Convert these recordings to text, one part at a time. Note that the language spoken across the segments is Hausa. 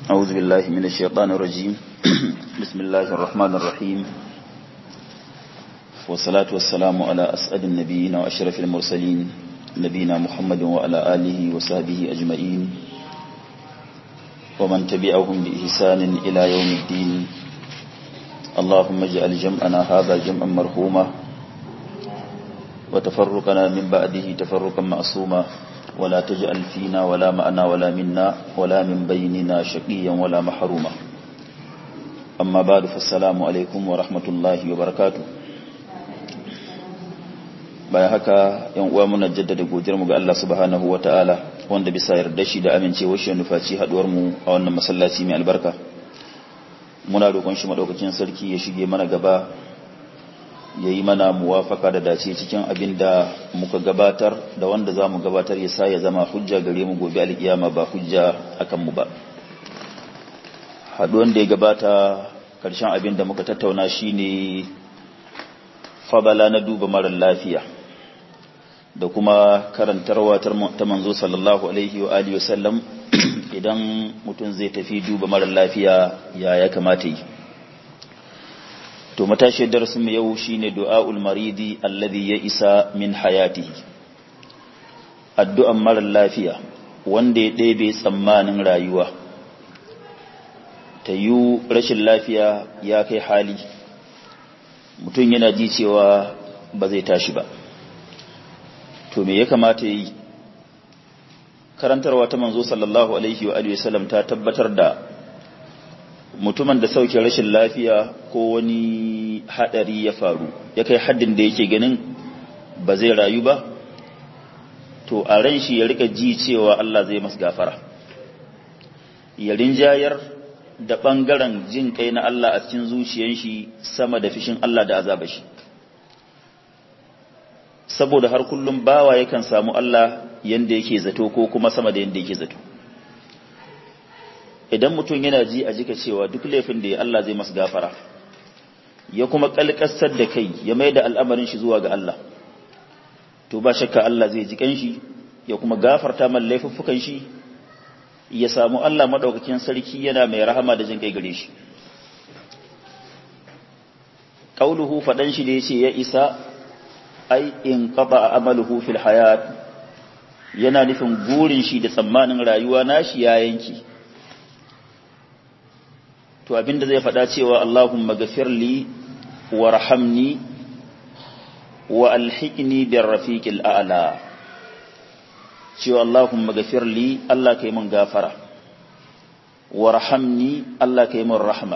أعوذ بالله من الشيطان الرجيم بسم الله الرحمن الرحيم والصلاة والسلام على أسعد النبيين وأشرف المرسلين نبينا محمد وعلى آله وصحبه أجمعين ومن تبعهم بإحسان إلى يوم الدين اللهم اجعل جمعنا هذا جمعا مرحوما وتفرقنا من بعده تفرقا معصوما ولا تجعل فينا ولا معنا ولا منا ولا من بيننا شقيا ولا محروما أما بعد فالسلام عليكم ورحمة الله وبركاته bayan haka yan uwa muna jaddada godiyar mu ga Allah subhanahu wataala wanda bisa yarda shi da amincewar shi nufaci haduwar mu a wannan masallaci mai albarka muna roƙon shi madaukakin sarki ya shige mana gaba ya yi mana muwafaka da dace cikin abin da muka gabatar da wanda za mu gabatar ya sa ya zama hujja gare mu gobe alkiyama ba hujja akan mu ba haduwan da ya gabata karshen abin da muka tattauna shine fabala na duba marar lafiya da kuma karantarwa ta manzo sallallahu alaihi wa alihi wasallam idan mutum zai tafi duba marar lafiya ya ya kamata yi to matashi darasin mu yau shine du'aul maridi alladhi ya isa min hayatihi addu'an marar lafiya wanda ya ɗebe tsammanin rayuwa ta yi rashin lafiya ya kai hali mutum yana ji cewa ba zai tashi ba to me ya kamata yi karantarwa ta manzo sallallahu alaihi wa alihi wasallam ta tabbatar da mutumin da sauke rashin lafiya ko wani hadari ya faru ya kai haddin da yake ganin ba zai rayu ba to a ran shi ya rika ji cewa Allah zai masa gafara ya rinjayar da bangaren jin kai na Allah a cikin zuciyar shi sama da fishin Allah da azaba shi saboda har kullum bawa yakan samu Allah yanda yake zato ko kuma sama da yanda yake zato idan mutum yana ji a jika cewa duk laifin da ya Allah zai masa gafara ya kuma kalkasar da kai ya mai da al'amarin shi zuwa ga Allah to ba shakka Allah zai ji kanshi ya kuma gafarta man laifuffukan shi ya samu Allah madaukakin sarki yana mai rahama da jin kai gare shi qauluhu fadan shi da yace ya isa ai in qata amaluhu fil hayat yana nufin gurin shi da tsammanin rayuwa nashi ya yanki to abinda zai faɗa cewa Allahumma gafirli warhamni wa alhiqni bir rafiqil a'la cewa Allahumma gafirli Allah kai mun gafara warhamni Allah kai mun rahma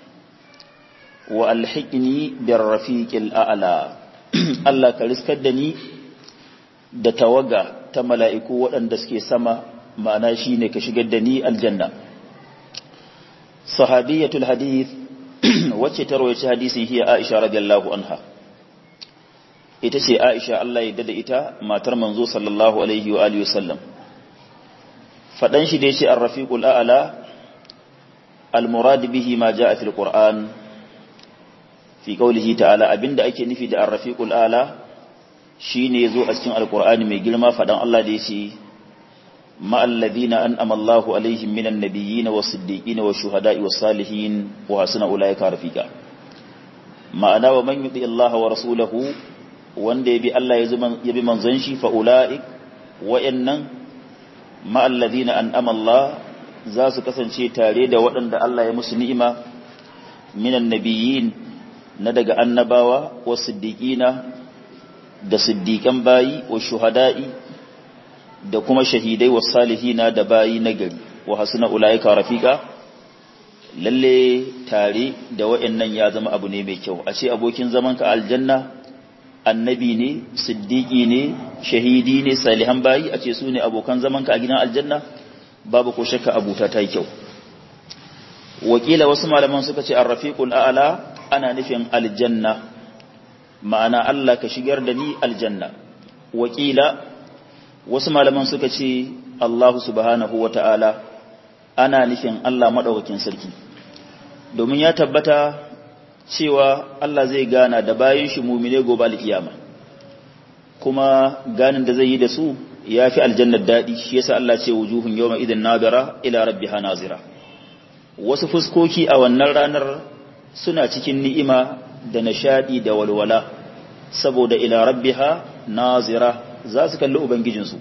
wa alhiqni bir rafiqil a'la Allah ka riskar da ni da tawaga ta mala'iku waɗanda suke sama ma'ana shine ka shigar da ni aljanna sahabiyatul hadith wacce ta rawaita hadisin hiya Aisha radiyallahu anha ita ce Aisha Allah ya dada ita matar manzo sallallahu alaihi wa alihi wasallam fadan shi da yace ar-rafiqul a'la al-murad bihi ma jaa fil qur'an fi qawlihi ta'ala abinda ake nufi da ar-rafiqul a'la shine yazo a cikin al-qur'ani mai girma fadan Allah da yace مع الذين أنأم الله عليهم من النبيين والصديقين والشهداء والصالحين وحسن أولئك رفيقا معنى ومن يطيع الله ورسوله wanda ya bi Allah ya bi manzon shi fa ula'ik wa'annan ma alladhina an'ama Allah za su kasance tare da waɗanda Allah ya musu ni'ima minan nabiyyin na daga annabawa wa siddiqina da siddiqan bayi wa shuhada'i da kuma shahidai wa salihina da bayi na gari wa hasuna ulaika rafika lalle tare da wa'annan ya zama abu ne mai kyau a ce abokin zaman ka aljanna annabi ne siddiqi ne shahidi ne salihan bayi a ce su ne abokan zaman ka a gidan aljanna babu ko shakka abuta ta yi kyau wakila wasu malaman suka ce ar-rafiqul a'la ana nufin aljanna ma'ana Allah ka shigar da ni aljanna wakila wasu malaman suka ce Allah subhanahu wa ta'ala ana nufin Allah maɗaukakin sarki domin ya tabbata cewa Allah zai gana da bayan shi mumine gobe alkiyama kuma ganin da zai yi da su ya fi aljannar daɗi shi yasa Allah ce wujuhun yawma idan nadara ila rabbiha nazira wasu fuskoki a wannan ranar suna cikin ni'ima da nishadi da walwala saboda ila rabbiha nazira za su kalli ubangijinsu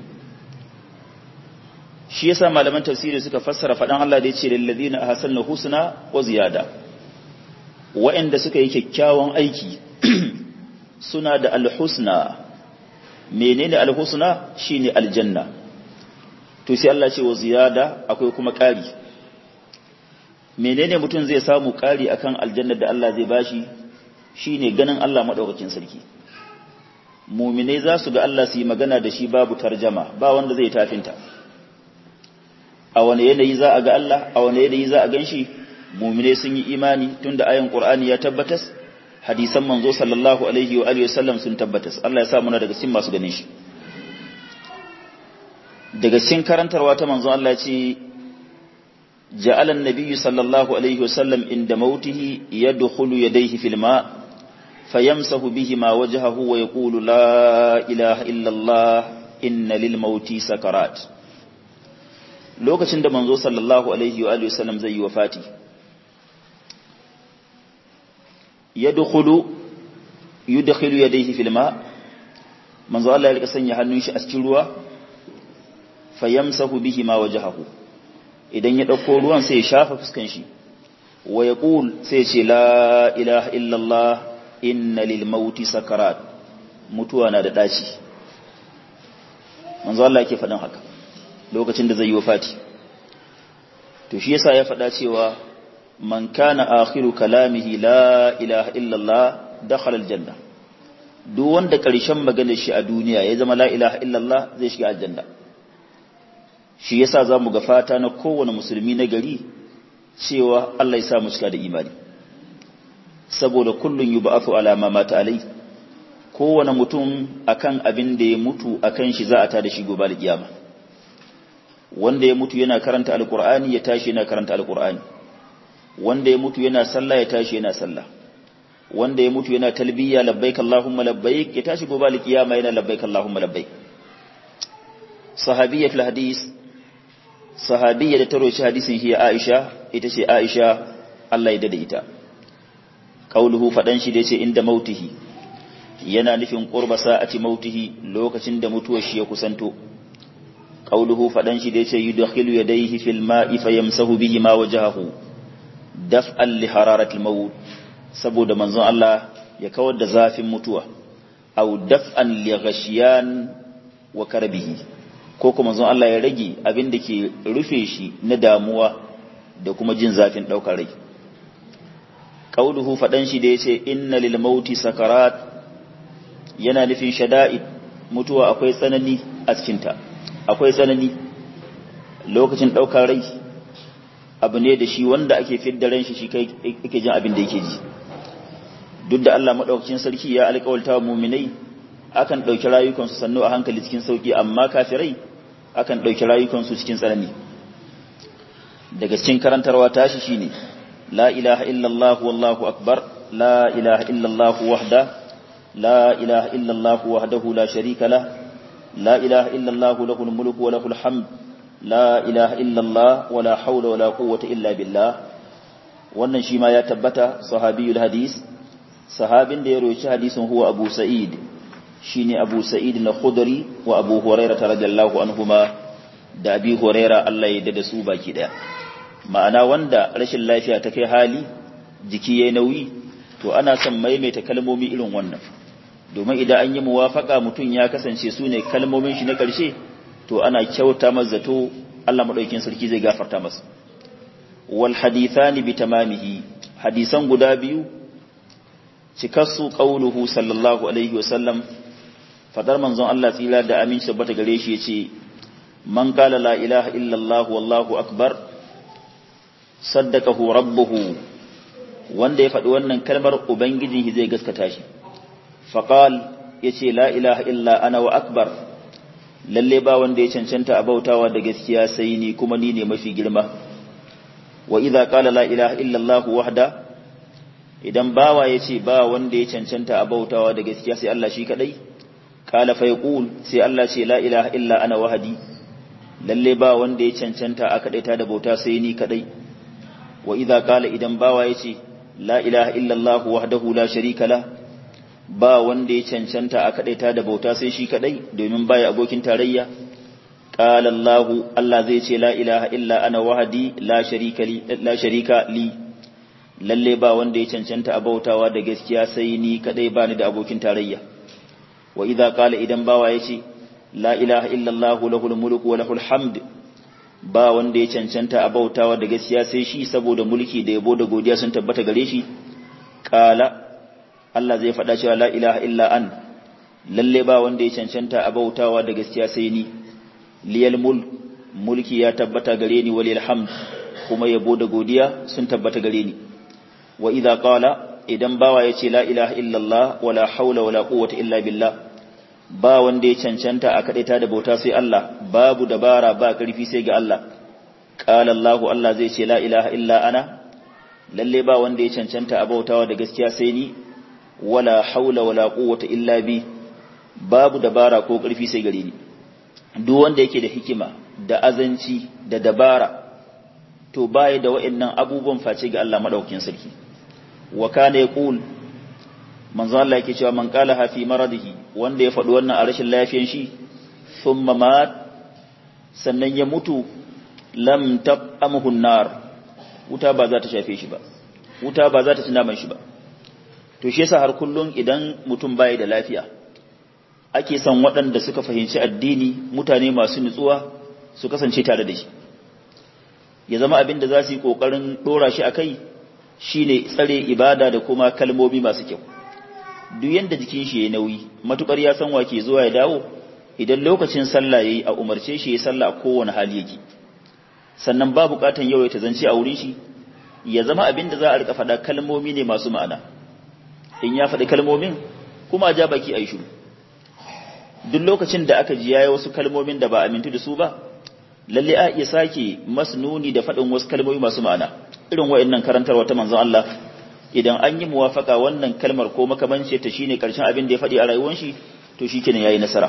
shi yasa malaman tafsiri suka fassara faɗan Allah da ya ce lillazina ahsanu husna wa ziyada wa'anda suka yi kyakkyawan aiki suna da alhusna menene alhusna shine aljanna to sai Allah ce wa ziyada akwai kuma ƙari menene mutum zai samu ƙari akan aljannar da Allah zai bashi shine ganin Allah madaukakin sarki muminai za su ga Allah su yi magana da shi babu tarjama ba wanda zai tafinta a wani yanayi za a ga Allah a wani yanayi za a gan shi muminai sun yi imani tunda ayan Qur'ani ya tabbatas hadisan manzo sallallahu alaihi wa alihi wasallam sun tabbatas Allah ya sa muna daga cikin masu ganin shi daga cikin karantarwa ta manzo Allah ya ce ja'ala an-nabiy sallallahu alaihi wasallam inda mautihi yadkhulu yadayhi fil ma' fayamsahu bihima wajhahu wa yaqulu la ilaha illa Allah inna lil mauti sakarat lokacin da manzo sallallahu alaihi wa alihi wasallam zai yi wafati yadkhulu yudkhilu yadayhi fil ma manzo Allah ya rika sanya hannun shi a cikin ruwa fayamsahu bihima wajhahu idan ya dauko ruwan sai ya shafa fuskan shi wa yaqul sai ya ce la ilaha illa Allah inna lil mauti sakarat mutuwa na da daci manzo Allah yake faɗin haka lokacin da zai yi wafati to shi yasa ya faɗa cewa man kana akhiru kalamihi la ilaha illa Allah dakhala aljanna duk wanda ƙarshen maganar shi a duniya ya zama la ilaha illa Allah zai shiga aljanna shi yasa zamu ga fata na kowane musulmi na gari cewa Allah ya sa mu cika da imani saboda kullun yub'athu ala ma mata alai kowane mutum akan abin da ya mutu akan shi za a tada shi gobe da kiyama wanda ya mutu yana karanta alqur'ani ya tashi yana karanta alqur'ani wanda ya mutu yana sallah ya tashi yana sallah wanda ya mutu yana talbiya labbaik allahumma labbaik ya tashi gobe da kiyama yana labbaik allahumma labbaik sahabiyyatul hadis sahabiyya da taro shi hadisin hiya aisha ita ce aisha Allah ya dade ita qauluhu fadan shi da yace inda mautihi yana nufin qurba sa'ati mautihi lokacin da mutuwar shi ya kusanto qauluhu fadan shi da yace yudkhilu yadayhi fil ma'i fayamsahu bihi ma wajahahu daf'an li hararatil maut saboda manzon Allah ya kawar da zafin mutuwa aw daf'an li ghashiyan wa karbihi ko kuma manzon Allah ya rage abin da ke rufe shi na damuwa da kuma jin zafin daukar rai qauluhu fadan shi da yace inna lil mauti sakarat yana nufin shada'id mutuwa akwai tsanani a cikin ta akwai tsanani lokacin daukar rai abu ne da shi wanda ake fidda ran shi shi kai yake jin abin da yake ji duk da Allah madaukakin sarki ya alƙawalta wa mu'minai akan dauki rayukan su sannu a hankali cikin sauki amma kafirai akan dauki rayukan su cikin tsanani daga cikin karantarwa tashi shine لا إله إلا الله والله أكبر لا إله إلا الله وحده لا إله إلا الله وحده لا شريك له لا إله إلا الله له الملك وله الحمد لا إله إلا الله ولا حول ولا قوة إلا بالله wannan shi ma ya tabbata sahabiyul hadis sahabin da ya roci hadisin huwa Abu Sa'id shine Abu Sa'id na Khudri wa Abu Hurairah radhiyallahu anhuma da Abi Hurairah Allah ya dada su baki daya ma'ana wanda rashin lafiya ta kai hali jiki yayi nauyi to ana son maimaita kalmomi irin wannan domin idan an yi muwafaka mutum ya kasance su ne kalmomin shi na ƙarshe to ana kyauta masa zato Allah madaukakin sarki zai gafarta masa wal hadithani bi tamamihi hadisan guda biyu cikassu qauluhu sallallahu alaihi wasallam fadar manzon Allah tsira da aminci tabbata gare shi yace man qala la ilaha illallah wallahu akbar saddaqahu rabbuhu wanda ya faɗi wannan kalmar ubangijin shi zai gaskata shi faqal yace la ilaha illa ana wa akbar lalle ba wanda ya cancanta a bautawa da gaskiya sai ni kuma ni ne mafi girma wa idza qala la ilaha illa allah wahda idan bawa yace ba wanda ya cancanta a bautawa da gaskiya sai Allah shi kadai qala fa yaqul sai Allah ce la ilaha illa ana wahdi lalle ba wanda ya cancanta a kadaita da bauta sai ni kadai wa idza qala idan bawa yace la ilaha illallah wahdahu la sharika la ba wanda ya cancanta a kadaita da bauta sai shi kadai domin baya abokin tarayya qala allah allah zai ce la ilaha illa ana wahdi la sharika li la sharika li lalle ba wanda ya cancanta a bautawa da gaskiya sai ni kadai bani da abokin tarayya wa idza qala idan bawa yace la ilaha illallah lahul mulku wa lahul hamd ba wanda ya cancanta a bautawa da gaskiya sai shi saboda mulki da yabo da godiya sun tabbata gare shi qala Allah zai faɗa cewa la ilaha illa an lalle ba wanda ya cancanta a bautawa da gaskiya sai ni liyal mulk mulki ya tabbata gare ni walil hamd kuma yabo da godiya sun tabbata gare ni wa idza qala idan bawa yace la ilaha illallah wala haula wala quwwata illa billah ba wanda ya cancanta a kadaita da bauta sai Allah babu dabara ba karfi sai ga Allah qala Allah Allah zai ce la ilaha illa ana lalle ba wanda ya cancanta a bautawa da gaskiya sai ni wala haula wala quwwata illa bi babu dabara ko karfi sai gare ni duk wanda yake da hikima da azanci da dabara to baya da wa'annan abubuwan face ga Allah madaukakin sarki wa kana yaqul manzo Allah yake cewa man qala fi maradihi wanda ya faɗi wannan a rashin lafiyan shi thumma mat sannan ya mutu lam taqamuhu nar wuta ba za ta shafe shi ba wuta ba za ta tuna man shi ba to shi yasa har kullun idan mutum bai da lafiya ake son waɗanda suka fahimci addini mutane masu nutsuwa su kasance tare da shi ya zama abin da za su yi ƙoƙarin ɗora shi a kai shi ne tsare ibada da kuma kalmomi masu kyau duk yadda jikin shi ya nauyi matuƙar ya san wake zuwa ya dawo idan lokacin sallah ya yi a umarce shi ya sallah a kowane hali yake sannan ba buƙatan yau ya ta zance a wurin shi ya zama abin da za a riƙa faɗa kalmomi ne masu ma'ana in ya faɗi kalmomin kuma ja baki a yi shiru duk lokacin da aka ji yayi wasu kalmomin da ba amintu da su ba lalle a iya sake masnuni da faɗin wasu kalmomi masu ma'ana irin wa'annan karantarwa ta manzon Allah idan an yi muwafaka wannan kalmar ko makamance ta shine karshen abin da ya faɗi a rayuwar shi to shikenan yayi nasara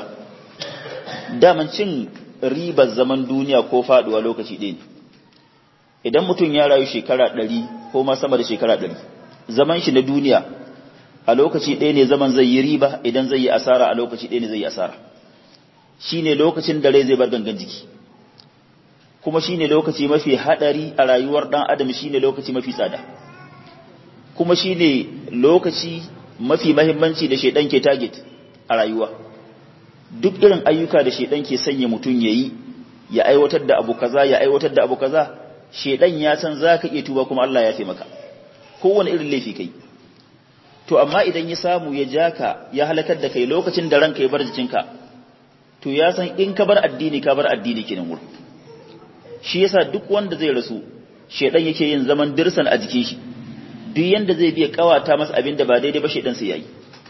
daman cin ribar zaman duniya ko faduwa lokaci ɗaya ne idan mutum ya rayu shekara ɗari ko ma sama da shekara ɗari zaman shi na duniya a lokaci ɗaya ne zaman zai yi riba idan zai yi asara a lokaci ɗaya ne zai yi asara shine lokacin da rai zai bar gangan jiki kuma shine lokaci mafi hadari a rayuwar dan adam shine lokaci mafi tsada kuma shine lokaci mafi mahimmanci da shedan ke target a rayuwa duk irin ayyuka da shedan ke sanya mutun yayi ya aiwatar da abu kaza ya aiwatar da abu kaza shedan ya san zaka iya tuba kuma Allah ya fi maka kowane irin laifi kai to amma idan ya samu ya jaka ya halakar da kai lokacin da ranka ya bar jikinka to ya san in ka bar addini ka bar addini kenan wurin shi yasa duk wanda zai rasu shedan yake yin zaman dirsan a jikin shi duk yanda zai biya kawata masa abin da ba daidai ba shedan sai yayi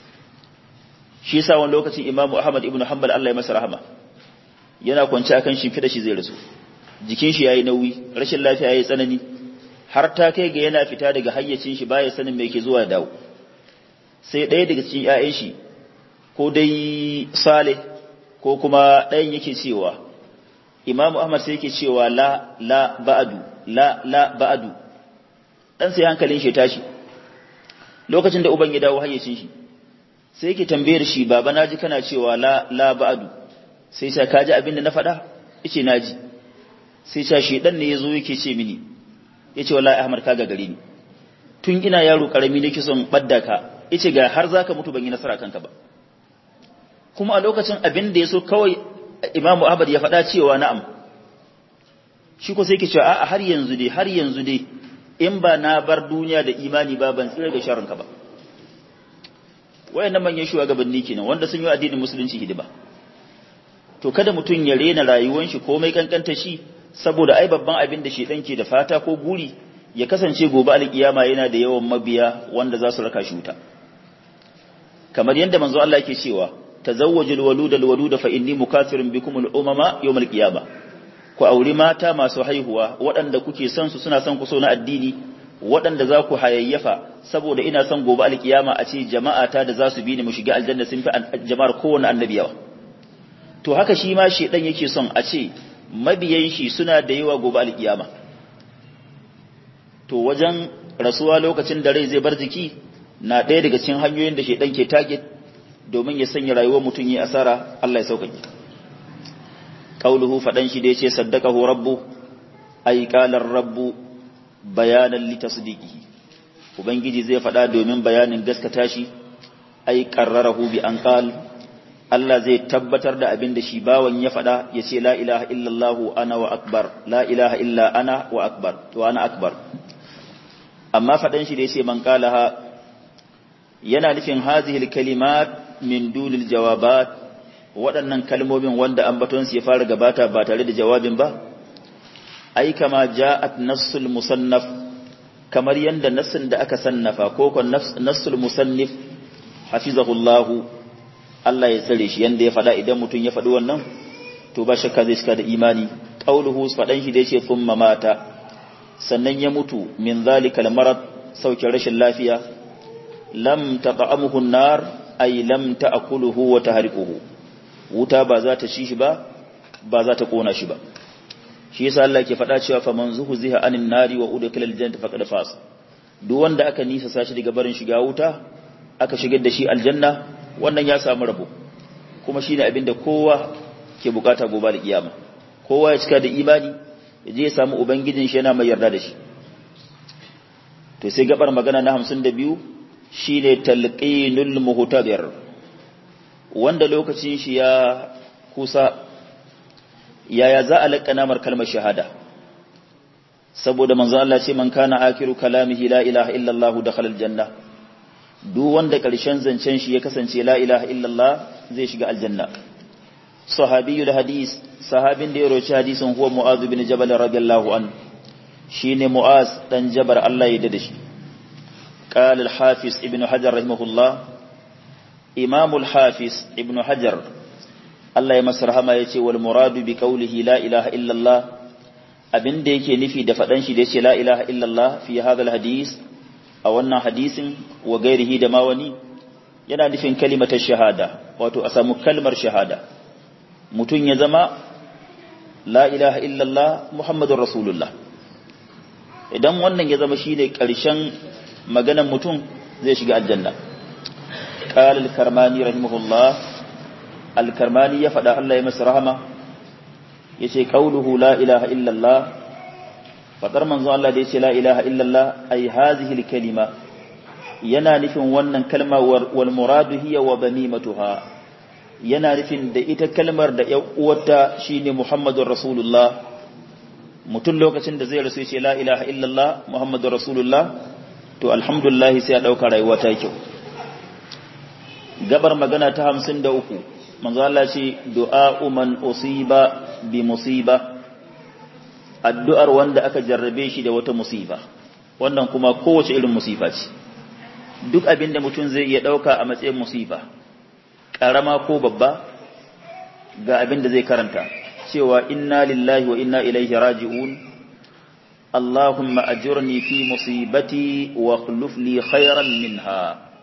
shi yasa wani lokacin Imam Ahmad ibn Hanbal Allah ya masa rahama yana kwance akan shimfida shi zai rasu jikin shi yayi nauyi rashin lafiya yayi tsanani har ta kai ga yana fita daga hayyacin shi baya sanin me yake zuwa dawo sai ɗaya daga cikin ƴaƴan shi ko dai Saleh ko kuma ɗayan yake cewa Imam Ahmad sai yake cewa la la ba'du la la ba'du dan sai hankalin shi tashi lokacin da uban ya dawo hayyacin shi sai yake tambayar shi baba naji kana cewa la la ba'du sai sai kaji abin da na faɗa yace naji sai sai shi dan ne yazo yake ce mini yace wallahi Ahmad ka gagare ni tun ina yaro karami nake son badda ka yace ga har zaka mutu ban yi nasara kanka ba kuma a lokacin abin da yaso kawai Imam Ahmad ya faɗa cewa na'am shi ko sai yake cewa a har yanzu dai har yanzu dai in ba na bar duniya da imani ba ban tsira da sharrinka ba wayannan manyan shugabanni kenan wanda sun yi addinin musulunci hidima to kada mutum ya rena rayuwar shi komai kankanta shi saboda ai babban abin da shedan ke da fata ko guri ya kasance gobe alkiyama yana da yawan mabiya wanda za su raka shi wuta kamar yadda manzo Allah yake cewa tazawwajul waludal waluda fa inni mukathirun bikum al umama yawm al qiyamah ku auri mata masu haihuwa waɗanda kuke son su suna son ku so na addini waɗanda za ku hayayyafa saboda ina son gobe alkiyama a ce jama'ata da za su bi ni mu shiga aljanna sun fi jama'ar kowane annabi yawa to haka shi ma shedan yake son a ce mabiyan shi suna da yawa gobe alkiyama to wajen rasuwa lokacin da rai zai bar jiki na ɗaya daga cikin hanyoyin da shaidan ke target domin ya sanya rayuwar mutum yi asara Allah ya sauƙaƙe qauluhu fadan shi da yace saddaqahu rabbu ay qala rabbu bayanan li tasdiqihi ubangiji zai faɗa domin bayanin gaskata shi ay qarrarahu bi an qal Allah zai tabbatar da abin da shi bawan ya faɗa ya ce la ilaha illallah ana wa akbar la ilaha illa ana wa akbar to ana akbar amma faɗan shi da yace man qalaha yana nufin hazihil kalimat min dunil jawabat waɗannan kalmomin wanda ambatonsu ya fara gabata ba tare da jawabin ba ai kama ja'at nassul musannaf kamar yanda nassin da aka sannafa ko kon nassul musannif hafizahullahu Allah ya tsare shi yanda ya faɗa idan mutum ya faɗi wannan to ba shakka zai cika da imani qauluhu faɗan shi da yace thumma mata sannan ya mutu min zalikal marad sauke rashin lafiya lam tata'amuhu an-nar ay lam ta'kuluhu wa tahriquhu wuta ba za ta ci shi ba ba za ta kona shi ba shi yasa Allah ke faɗa cewa fa man zuhziha anin nari wa udkhila aljannata faqad faz duk wanda aka nisa sashi daga barin shiga wuta aka shigar da shi aljanna wannan ya samu rabo kuma shine abin da kowa ke bukata gobe da kiyama kowa ya cika da imani ya je ya samu ubangijin shi yana mai yarda da shi to sai gabar magana na 52 shine talqinul muhtadir wanda lokacin shi ya kusa yaya za a laƙana mar kalmar shahada saboda manzo Allah ce man kana akiru kalamihi la ilaha illallah dakhala aljanna duk wanda ƙarshen zancen shi ya kasance la ilaha illallah zai shiga aljanna sahabiyul hadis sahabin da ya roci hadisin huwa mu'az bin jabal radiyallahu an shine mu'az dan jabar Allah ya dade shi قال الحافظ ابن حجر رحمه الله إمام الحافظ ابن حجر Allah ya masa rahama ya ce wal muradu bi qawlihi la ilaha illallah abin da yake nufi da faɗan shi da yace la ilaha illallah fi hadha hadis a wannan hadisin wa gairihi da ma wani yana nufin kalimatar shahada wato a samu kalmar shahada mutum ya zama la ilaha illallah muhammadur rasulullah idan wannan ya zama shine ƙarshen maganan mutum zai shiga aljanna qala al-karmani rahimahullah al-karmani ya faɗa Allah ya masa rahama yace qauluhu la ilaha illallah fadar manzo Allah da yace la ilaha illallah ay hadhihi al-kalima yana nufin wannan kalma wal muradu hiya wa banimatuha yana nufin da ita kalmar da ƴan uwarta shine Muhammadur Rasulullah mutum lokacin da zai rasu yace la ilaha illallah Muhammadur Rasulullah to alhamdulillah sai ya dauka rayuwa ta kyau gabar magana ta 53 manzo Allah ce du'a man usiba bi musiba addu'ar wanda aka jarrabe shi da wata musiba wannan kuma kowace irin musiba ce duk abin da mutum zai iya ɗauka a matsayin musiba ƙarama ko babba ga abin da zai karanta cewa inna lillahi wa inna ilaihi raji'un Allahumma ajurni fi musibati wa akhluf li khairan minha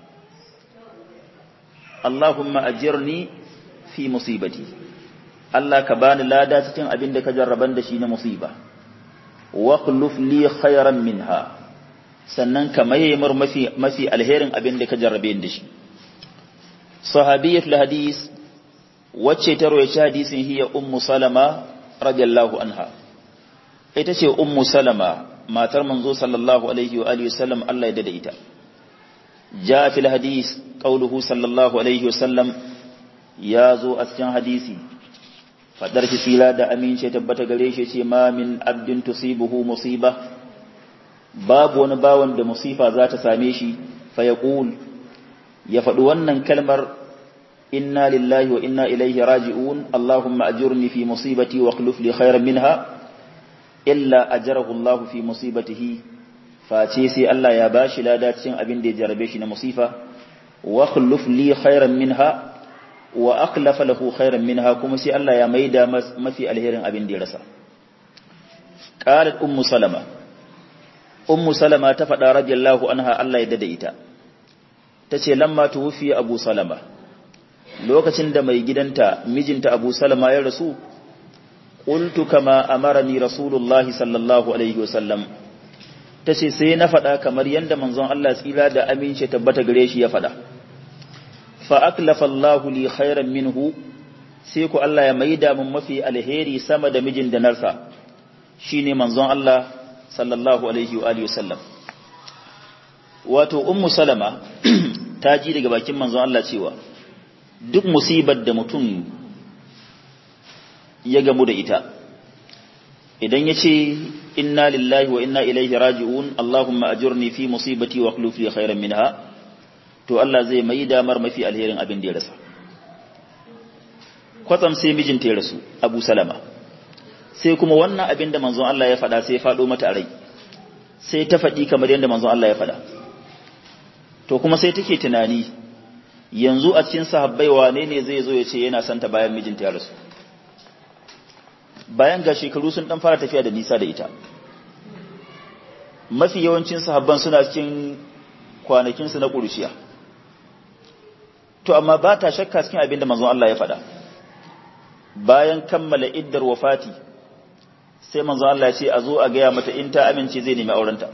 Allahumma ajirni fi musibati Allah ka bani lada cikin abin da ka jarraban da shi na musiba wa akhluf li khairan minha sannan ka maye mar mafi mafi alherin abin da ka jarrabe da shi sahabiyatul hadis wacce ta rawaita hadisin hiya ummu salama radiyallahu anha ita ce ummu salama matar manzo sallallahu alaihi wa alihi wasallam Allah ya dada ita ja fil hadis qauluhu sallallahu alaihi wasallam ya zo a cikin hadisi fadar shi sila da amince tabbata gare shi ce ma min abdin tusibuhu musiba babu wani bawan da musifa za ta same shi fa yaqul ya faɗi wannan kalmar inna lillahi wa inna ilaihi raji'un allahumma ajurni fi musibati wa akhlif li khairan minha illa ajarahu Allah fi musibatihi face sai Allah ya bashi lada cikin abin da ya jarabe shi na musifa wa akhlif li khairan minha wa akhlafa lahu khairan minha kuma sai Allah ya maida mafi alherin abin da ya rasa qalat ummu salama ummu salama ta faɗa radiyallahu anha Allah ya dada ita tace lamma tuwfi abu salama lokacin da mai gidanta mijinta abu salama ya rasu qultu kama amarani rasulullahi sallallahu alaihi wasallam ta ce sai na faɗa kamar yadda manzon Allah tsira da amince tabbata gare shi ya faɗa fa aklafa Allahu li khairan minhu sai ku Allah ya maida mun mafi alheri sama da mijin da narsa shine manzon Allah sallallahu alaihi wa alihi wasallam wato ummu salama ta ji daga bakin manzon Allah cewa duk musibar da mutum ya gamu da ita idan ya ce inna lillahi wa inna ilaihi raji'un Allahumma ajurni fi musibati wa akhlif li khairan minha to Allah zai mai damar mafi alherin abin da ya rasa kwatsam sai mijinta ya rasu Abu Salama sai kuma wannan abin da manzon Allah ya faɗa sai ya faɗo mata a rai sai ta faɗi kamar yadda manzon Allah ya faɗa to kuma sai take tunani yanzu a cikin sahabbai wane ne zai zo ya ce yana santa bayan mijinta ya rasu bayan ga shekaru sun dan fara tafiya da nisa da ita mafi yawancin sahabban suna cikin kwanakinsu na ƙuruciya to amma ba ta shakka cikin abin da manzon Allah ya faɗa bayan kammala iddar wafati sai manzon Allah ya ce a zo a gaya mata in ta amince zai nemi aurenta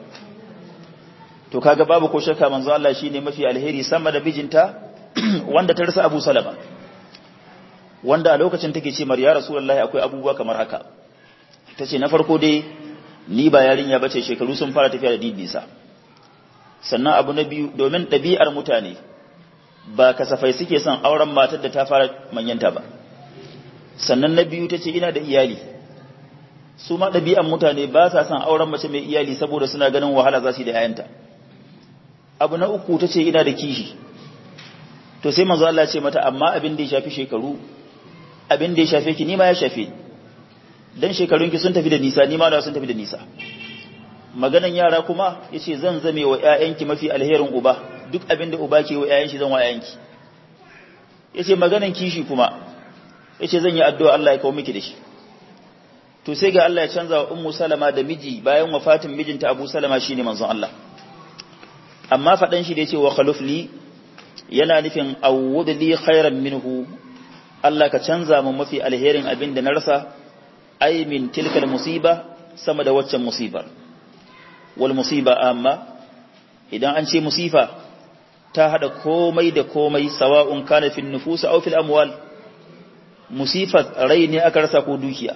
to kaga babu ko shakka manzon Allah shine mafi alheri sama da bijinta wanda ta rasa Abu Salama wanda a lokacin take ce ya Rasulullahi akwai abubuwa kamar haka tace na farko dai ni ba yarinya bace shekaru sun fara tafiya da didisa sannan abu na biyu domin ɗabi'ar mutane ba kasafai suke son auren matar da ta fara manyanta ba sannan na biyu tace ina da iyali su ma ɗabi'an mutane ba sa son auren mace mai iyali saboda suna ganin wahala za su yi da 'ya'yanta abu na uku tace ina da kishi to sai manzo Allah ya ce mata amma abin da ya shafi shekaru abin da ya shafe ki nima ya shafe dan shekarunki sun tafi da nisa nima da sun tafi da nisa maganan yara kuma yace zan zame wa ƴaƴanki mafi alherin uba duk abin da uba ke wa ƴaƴan shi zan wa ƴaƴanki yace maganan kishi kuma yace zan yi addu'a Allah ya kawo miki da shi to sai ga Allah ya canza wa ummu salama da miji bayan wafatin mijinta Abu Salama shine manzon Allah amma fadan shi da yace wa khalufli yana nufin awwud li khairan minhu Allah ka canza mun mafi alherin abin da na rasa ai min tilkal musiba sama da waccan musibar wal musiba amma idan an ce musifa ta hada komai da komai sawa'un kana fil nufus aw fil amwal musifat rai ne aka rasa ko dukiya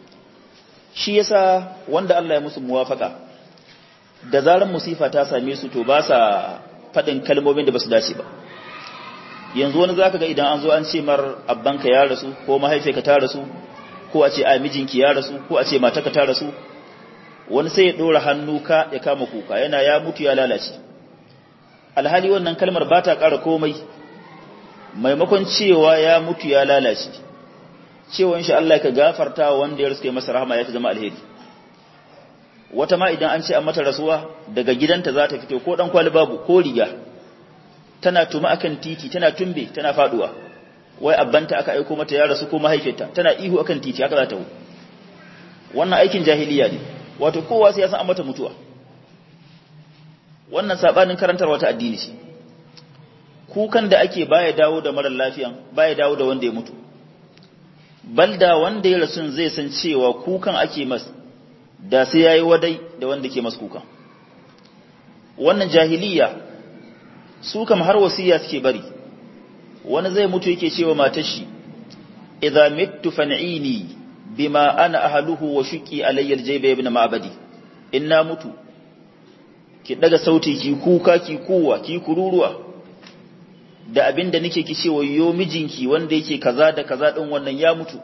shi yasa wanda Allah ya musu muwafaka da zaran musifa ta same su to ba sa fadin kalmomin da basu dace ba yanzu wani zaka ga idan an zo an ce mar abbanka ya rasu ko mahaifiyarka ta rasu ko a ce a mijinki ya rasu ko a ce mataka ta rasu wani sai ya dora hannu ka ya kama kuka yana ya mutu ya lalace alhali wannan kalmar ba ta ƙara komai maimakon cewa ya mutu ya lalace cewa insha Allah ka gafarta wanda ya ruske masa rahama ya fi zama alheri wata ma idan an ce an mata rasuwa daga gidanta za ta fito ko dan kwali babu ko riga tana tuma akan titi tana tumbe tana faduwa wai abbanta aka aiko mata ya rasu ko mahaifinta tana ihu akan titi haka za ta hu wannan aikin jahiliya ne wato kowa sai ya san an mata mutuwa wannan sabanin karantar wata addini ce kukan da ake baya dawo da marar lafiyan baya dawo da wanda ya mutu balda wanda ya rasu zai san cewa kukan ake mas da sai yayi wadai da wanda ke mas kukan wannan jahiliya su kam har wasiya suke bari wani zai mutu yake cewa matar shi idza mittu fan'ini bima ana ahluhu wa shuqi alayya aljayba ibn ma'badi inna mutu ki daga sauti ki kuka ki kuwa ki kururuwa da abinda nake ki cewa yo mijinki wanda yake kaza da kaza din wannan ya mutu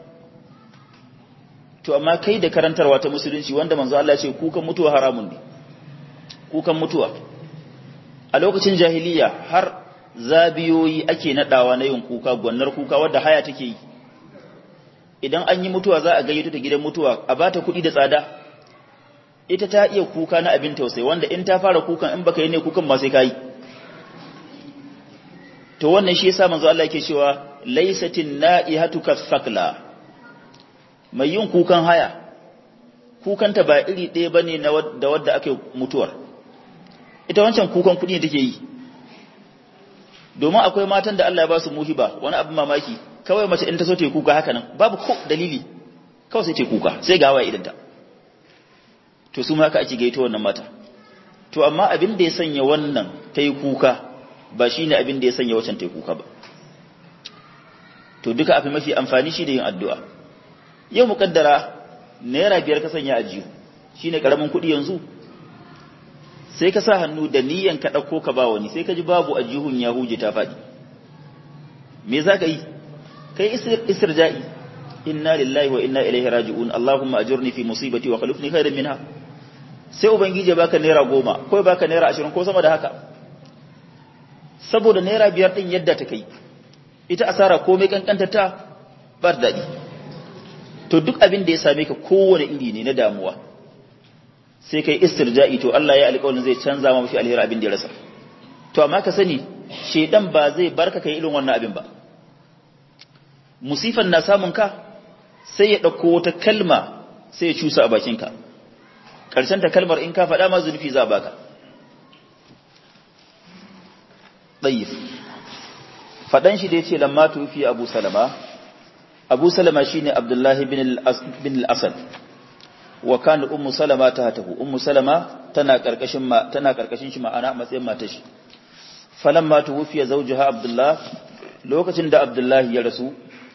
to amma kai da karantarwa ta musulunci wanda manzo Allah ya ce kukan mutuwa haramun ne kukan mutuwa a lokacin jahiliya har zabiyoyi ake nadawa na yin kuka gwannar kuka wadda haya take yi idan an yi mutuwa za a gayyato ta gidan mutuwa a bata kuɗi da tsada ita ta iya kuka na abin tausayi wanda in ta fara kukan in baka yi ne kukan ma sai kai to wannan shi yasa manzo Allah yake cewa laysatin na'ihatu kathakla mai yin kukan haya kukanta ba iri ɗaya bane na da wadda ake mutuwar ita wancan kukan kuɗi ne take yi domin akwai matan da Allah ya ba su muhiba wani abin mamaki kawai mace in ta so ta yi kuka haka nan babu ko dalili kawai sai ta yi kuka sai ga hawaye idanta to su ma haka ake gaito wannan mata to amma abin da ya sanya wannan ta yi kuka ba shi ne abin da ya sanya wacan ta yi kuka ba to duka afi mafi amfani shi da yin addu'a yau muƙaddara naira biyar ka sanya a jihu shi ne ƙaramin kuɗi yanzu sai ka sa hannu da niyan ka ɗauko ka ba wani sai ka ji babu a jihun ya huje ta faɗi me za ka yi kai istirja'i inna lillahi wa inna ilaihi raji'un allahumma ajurni fi musibati wa khalifni khairan minha sai ubangiji ya baka naira goma ko ya baka naira ashirin ko sama da haka saboda naira biyar din yadda ta kai ita asara komai kankanta ta ba daɗi to duk abin da ya same ka kowane iri ne na damuwa sai kai istirja'i to Allah ya alƙawarin zai canza ma mafi alheri abin da ya rasa to amma ka sani shedan ba zai barka kai irin wannan abin ba musifan na samun ka sai ya ɗauko wata kalma sai ya cusa a bakinka ƙarshen ta kalmar in ka faɗa ma zurfi za baka ɗayyif faɗan shi da ya ce lamma tufi abu salama abu salama shi ne abdullahi bin al'asad wa kan ummu salama ta hatahu ummu salama tana ƙarƙashin shi ma'ana matsayin matashi falon ma tufi ya zauji ha abdullah lokacin da abdullahi ya rasu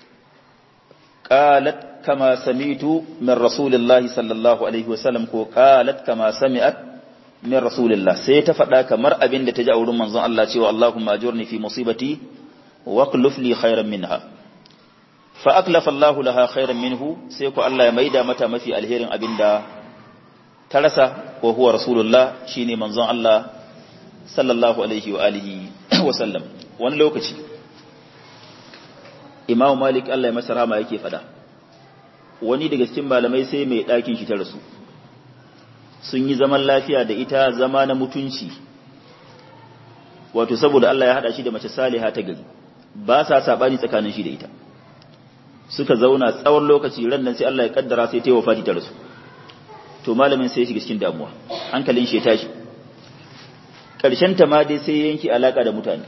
قالت كما سمعت من رسول الله صلى الله عليه وسلم ko قالت كما سمعت من رسول الله sai ta faɗa kamar abin da ta ji a wurin manzon Allah cewa Allahumma ajurni fi musibati wa qluf li khairan minha fa aklafa Allah laha khairan minhu sai ko Allah ya maida mata mafi alherin abin da ta rasa wa huwa rasulullah shine manzon Allah sallallahu alaihi wa alihi wa sallam wani lokaci imamu malik Allah ya masa rama yake fada wani daga cikin malamai sai mai ɗakin shi ta rasu sun yi zaman lafiya da ita zama na mutunci wato saboda Allah ya haɗa shi da mace saliha ta gari ba sa saɓani tsakanin shi da ita suka zauna tsawon lokaci ran nan sai Allah ya kaddara sai ta yi wafati ta rasu to malamin sai ya shiga cikin damuwa hankalin shi ya tashi ƙarshen ta ma dai sai yanki alaka da mutane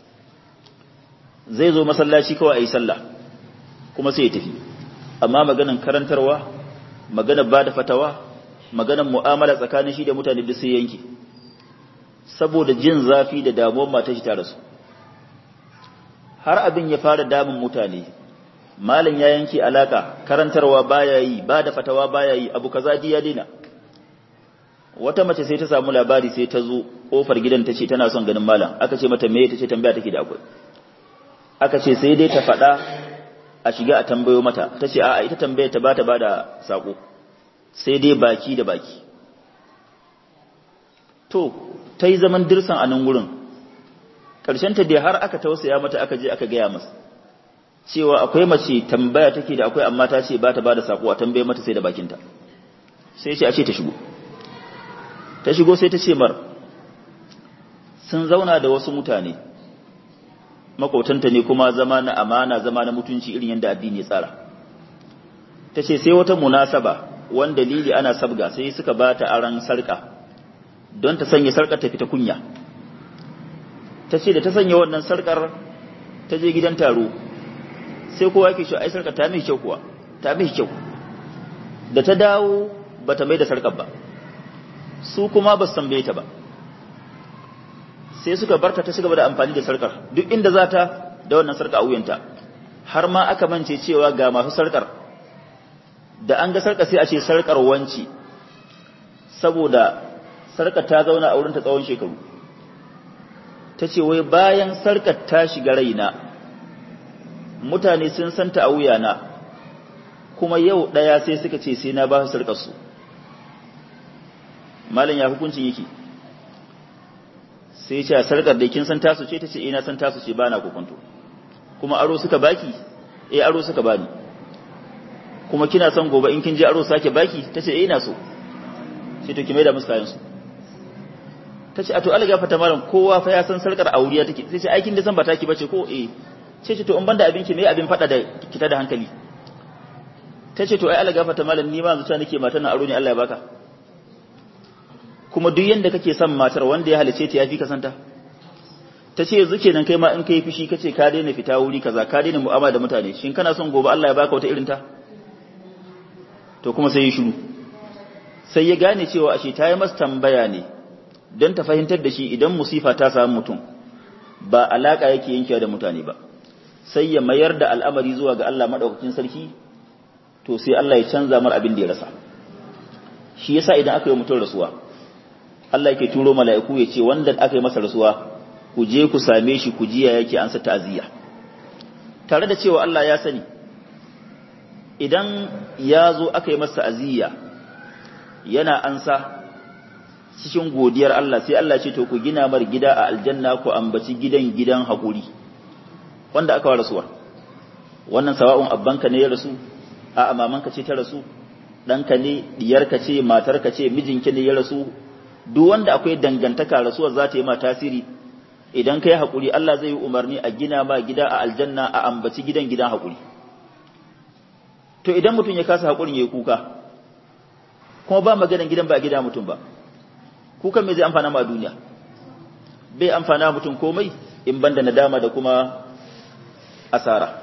zai zo masallaci kawai a yi sallah kuma sai ya tafi amma maganan karantarwa maganan ba da fatawa maganan mu'amala tsakanin shi da mutane duk sai yanki saboda jin zafi da damuwar matar shi ta rasu har abin ya fara damun mutane malam ya yanke alaka karantarwa baya yi ba da fatawa baya yi abu kaza ji ya daina wata mace sai ta samu labari sai ta zo kofar gidan ta ce tana son ganin malam aka ce mata me ta ce tambaya take da akwai aka ce sai dai ta faɗa a shiga a tambayo mata ta ce a'a ita tambaya ta bata bada sako sai dai baki da baki to ta yi zaman dirsan a nan wurin ta dai har aka tausaya mata aka je aka gaya masa cewa akwai mace tambaya take da akwai amma ta ce ba ta bada sako a tambaye mata sai da bakinta sai ce a ce ta shigo ta shigo sai ta ce mar sun zauna da wasu mutane makotanta ne kuma zama na amana zama na mutunci irin yadda addini ya tsara ta ce sai wata munasaba wani dalili ana sabga sai suka ba ta aran sarka don ta sanya sarkar ta fita kunya ta ce da ta sanya wannan sarkar ta je gidan taro sai kowa yake shi ai sarkar ta mai kyau kuwa ta mai kyau da ta dawo ba ta mai da sarkar ba su kuma ba su tambaye ta ba sai suka barta ta cigaba da amfani da sarkar duk inda za ta da wannan sarka a wuyanta har ma aka mance cewa ga masu sarkar da an ga sarka sai a ce sarkar wanci saboda sarkar ta zauna a wurinta tsawon shekaru ta ce wai bayan sarkar ta shiga raina mutane sun santa a wuyana kuma yau ɗaya sai suka ce sai na ba su sarkarsu malam ya hukuncin yake sai ce sarkar da kin san tasu ce ta ce ina san tasu ce bana kokonto kuma aro suka baki eh aro suka bani kuma kina son gobe in kin je aro sake baki ta ce eh ina so sai to ki mai da musu kayan su ta ce a to alga fata malam kowa fa ya san sarkar auriya take sai ce aikin da san ba taki bace ko eh ce ce to in banda abinki me abin fada da kita da hankali ta ce to ai alga fata malam ni ma zuciya nake matan aro ne Allah ya baka kuma duk yanda kake son matar wanda ya halice ta yafi ka santa ta ce yanzu kenan kai ma in kai fushi kace ka daina fita wuri kaza ka daina mu'amala da mutane shin kana son gobe Allah ya baka wata irin ta to kuma sai ya shiru sai ya gane cewa ashe ta yi masa tambaya ne don ta fahimtar da shi idan musifa ta samu mutum ba alaka yake yankewa da mutane ba sai ya mayar da al'amari zuwa ga Allah madaukakin sarki to sai Allah ya canza mar abin da ya rasa shi yasa idan aka yi mutum rasuwa Allah yake turo mala'iku ya ce wanda aka yi masa rasuwa ku je ku same shi ku jiya yake an sa ta'aziyya tare da cewa Allah ya sani idan ya zo aka yi masa aziyya yana ansa cikin godiyar Allah sai Allah ce to ku gina mar gida a aljanna ku ambaci gidan gidan haƙuri wanda aka wa rasuwa wannan sawa'un abbanka ne ya rasu a mamanka ce ta rasu ɗanka ne diyarka ce matarka ce mijinki ne ya rasu duk wanda akwai dangantaka rasuwar za ta yi ma tasiri idan ka yi haƙuri Allah zai yi umarni a gina ma gida a aljanna a ambaci gidan gidan haƙuri to idan mutum ya kasa haƙurin ya yi kuka kuma ba maganan gidan ba a gida mutum ba kukan me zai amfana ma duniya bai amfana mutum komai in banda nadama da kuma asara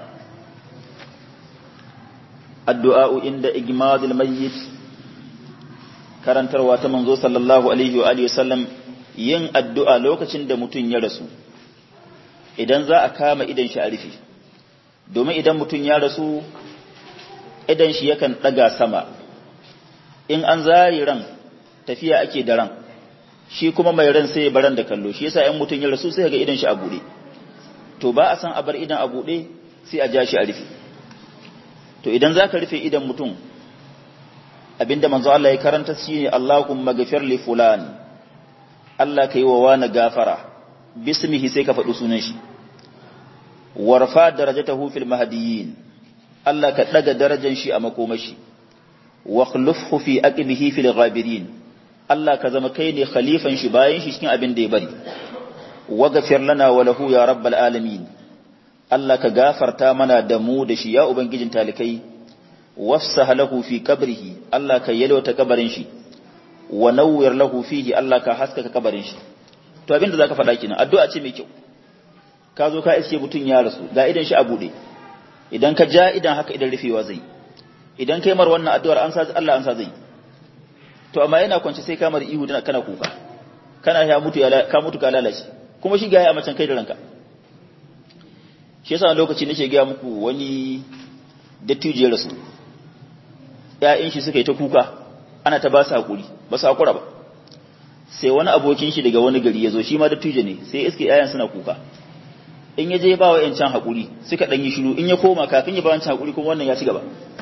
addu'a'u inda igmadil mayyit karantarwa ta manzo sallallahu alaihi wa alihi wasallam yin addu'a lokacin da mutum ya rasu idan za a kama idan shi a rufe domin idan mutum ya rasu idan shi yakan ɗaga sama in an zari ran tafiya ake da ran shi kuma mai ran sai baran da kallo shi yasa in mutum ya rasu sai ga idan shi a buɗe to ba a san a bar idan a buɗe sai a ja shi a rufe to idan za ka rufe idan mutum abinda manzo Allah ya karanta shi ne Allahumma ghafir li fulan Allah ka yi wa wani gafara bismihi sai ka faɗi sunan shi warfa darajatahu fil mahdiyyin Allah ka daga darajar shi a makomashi wa khulufhu fi aqibihi fil ghabirin Allah ka zama kai ne khalifan shi bayan shi cikin abin da ya bari wa ghafir lana wa lahu ya rabbal alamin Allah ka gafarta mana da mu da shi ya ubangijin talikai wafsah lahu fi qabrihi Allah ka yalwata kabarin shi wa nawwir lahu fihi Allah ka haskaka kabarin shi to abin da zaka faɗa kenan addu'a ce mai kyau ka zo ka iske mutun ya rasu ga idan shi a bude idan ka ja idan haka idan rufewa zai idan kai mar wannan addu'ar an sa Allah an sa zai to amma yana kwance sai kamar ihu dana kana kuka kana ya mutu ya ka mutu ka lalace kuma shi ga ya macen kai da ranka shi yasa lokaci nake ga muku wani dattijo ya rasu ƴaƴan shi suka yi ta kuka ana ta ba su hakuri ba su hakura ba sai wani abokin shi daga wani gari ya zo shi ma dattijo ne sai iske ƴaƴan suna kuka in ya je ba wa ƴancan hakuri suka ɗan yi shiru in ya koma kafin ya ba wancan hakuri kuma wannan ya ci gaba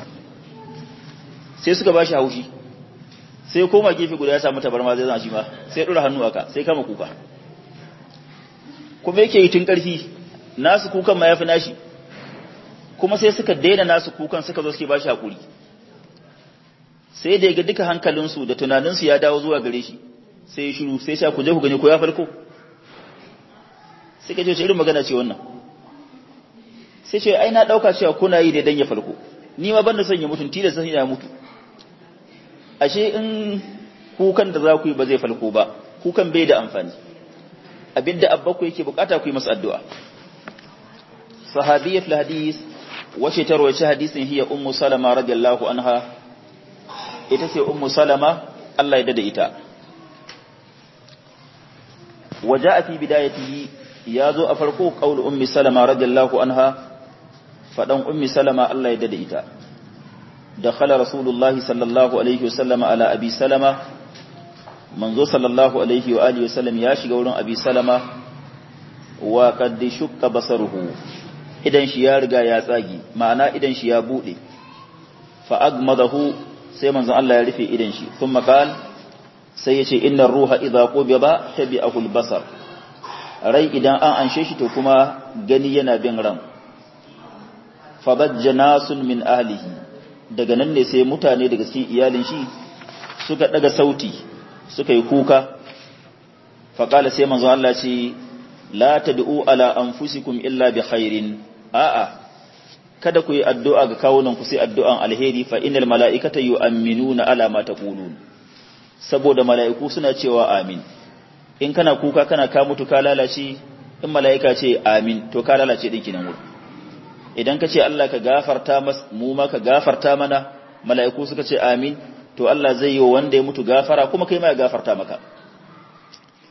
sai suka ba shi haushi sai koma gefe guda ya samu tabarma zai zama shi ma sai ɗora hannu aka sai kama kuka kuma yake yi tun ƙarfi nasu kukan ma ya fi nashi kuma sai suka daina nasu kukan suka zo suke ba shi haƙuri sai da ya ga duka hankalinsu da tunaninsu ya dawo zuwa gare shi sai ya shiru sai sha ku je ku gani ko ya farko sai ka ce irin magana ce wannan sai ce ai na ɗauka cewa kuna yi ne dan ya farko ni ma ban da son ya mutu tilasta sai ya mutu ashe in kukan da za ku yi ba zai falko ba kukan bai da amfani abinda abba ku yake bukata ku yi masa addu'a sahabiyya fil hadis wace ta rawaci hadisin hiya ummu salama radiyallahu anha ita ce ummu salama Allah ya dada ita waja'a fi bidayatihi ya zo a farko qaul ummi salama radiyallahu anha fadan ummi salama Allah ya dada ita دخل رسول الله صلى الله عليه وسلم على أبي سلمة منذ صلى الله عليه وآله وسلم ياشي قولون أبي سلمة وقد شك بصره idan shi ya riga ya tsagi ma'ana idan shi ya bude fa agmadahu sai manzon Allah ya rufe idan shi thumma qal sai yace innar ruha idza qubida tabi'ahu al-basar rai idan an anshe shi to kuma gani yana bin ran fa bajjanasun min ahlihi daga nan ne sai mutane daga cikin iyalin shi suka daga sauti suka yi kuka faƙala sai manzo Allah ce la tad'u ala anfusikum illa bi khairin a'a kada ku yi addu'a ga kawunan ku sai addu'an alheri fa innal mala'ikata yu'minuna ala ma taqulun saboda mala'iku suna cewa amin in kana kuka kana ka mutu ka lalace in mala'ika ce amin to ka lalace din kinan wurin idan ka ce Allah ka gafarta mas mu ma ka gafarta mana mala'iku suka ce amin to Allah zai yi wa wanda ya mutu gafara kuma kai ma ya gafarta maka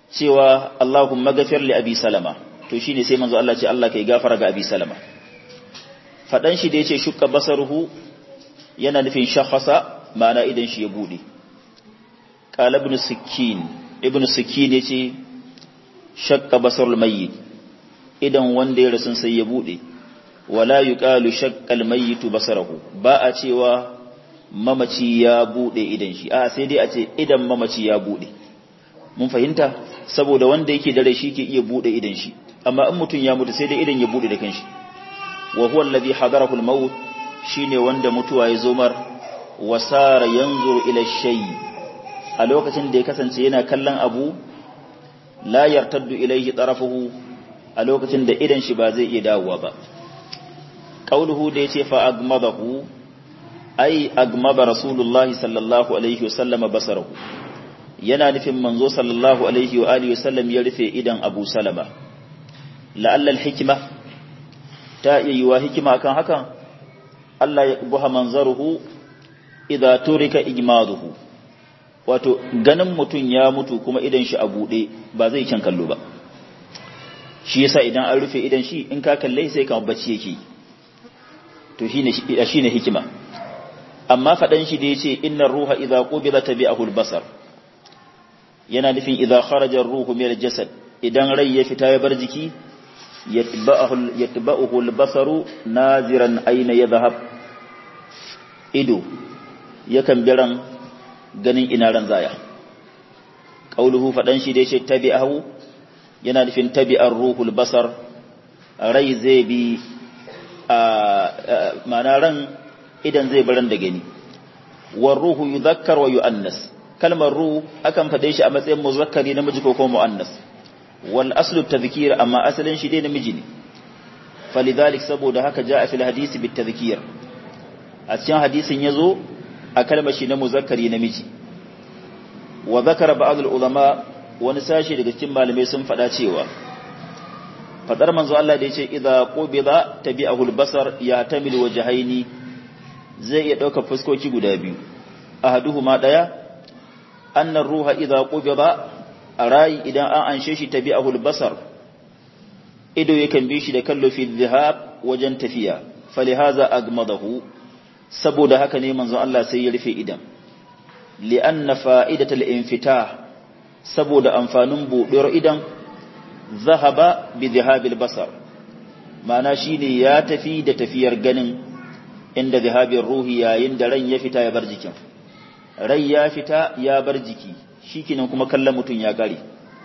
cewa Allahumma ghafir li abi salama to shine sai manzo Allah ce Allah kai gafara ga abi salama fadan shi da yace shukka basaruhu yana nufin shakhasa ma'ana idan shi ya bude qala ibn sikkin ibn sikkin yace shakka basarul mayyit idan wanda ya rasu sai ya bude wala yuqalu shaqqal mayyitu basarahu ba a cewa mamaci ya bude idan shi a sai dai a ce idan mamaci ya bude mun fahimta saboda wanda yake da rai shi ke iya bude idan shi amma in mutum ya mutu sai dai idan ya bude da kanshi wa huwa alladhi hadarahu al-maut shine wanda mutuwa ya zo mar wasara yanzuru ila shay a lokacin da ya kasance yana kallon abu la yartaddu ilayhi tarafuhu a lokacin da idan shi ba zai iya dawowa ba qauluhu da yace fa agmadahu ai agmaba rasulullahi sallallahu alaihi wasallam basarahu yana nufin manzo sallallahu alaihi wa alihi wasallam ya rufe idan Abu Salama la'alla al-hikma ta iya yiwa hikima kan hakan Allah ya buha manzaruhu idza turika ijmaduhu wato ganin mutun ya mutu kuma idan shi a bude ba zai kyan kallo ba shi yasa idan an rufe idan shi in ka kalle sai ka bacci yake to shine shine hikima amma fadan shi da yace innar ruha idza qubida tabi'ahu al-basar yana nufin idza kharaja ar-ruhu min al-jasad idan rai ya fita ya bar jiki yatba'uhu yatba'uhu al-basaru naziran ayna yadhhab ido yakan biran ganin ina ran zaya qauluhu fadan shi da yace tabi'ahu yana nufin tabi'ar ruhul basar rai zai bi a mana ran idan zai baran da gani war ruhu yudhakkar wa yu'annas kalmar ruh akan fade shi a matsayin muzakkari namiji ko kuma mu'annas wal aslu tadhkir amma asalin shi dai namiji ne falidhalik saboda haka ja'a fil hadisi bit tadhkir a cikin hadisin yazo a kalmar shi na muzakkari namiji wa zakara ba'd al ulama wani sashi daga cikin malamai sun faɗa cewa fadar manzo Allah da yace idza qubida tabi'ahu al-basar ya tamil wajhaini zai iya dauka fuskoki guda biyu ahaduhuma daya anna ruha idza qubida arai idan an anshe shi tabi'ahu al-basar ido yakan bi shi da kallo fi dhahab wajen tafiya falihaza agmadahu saboda haka ne manzo Allah sai ya rufe idan li'anna fa'idatul infitah saboda amfanin buɗewar idan zahaba bi zihabil basar ma'ana shine ya tafi da tafiyar ganin inda zihabin ruhi yayin da ran ya fita ya bar jikin rai ya fita ya bar jiki shikenan kuma kallon mutum ya gare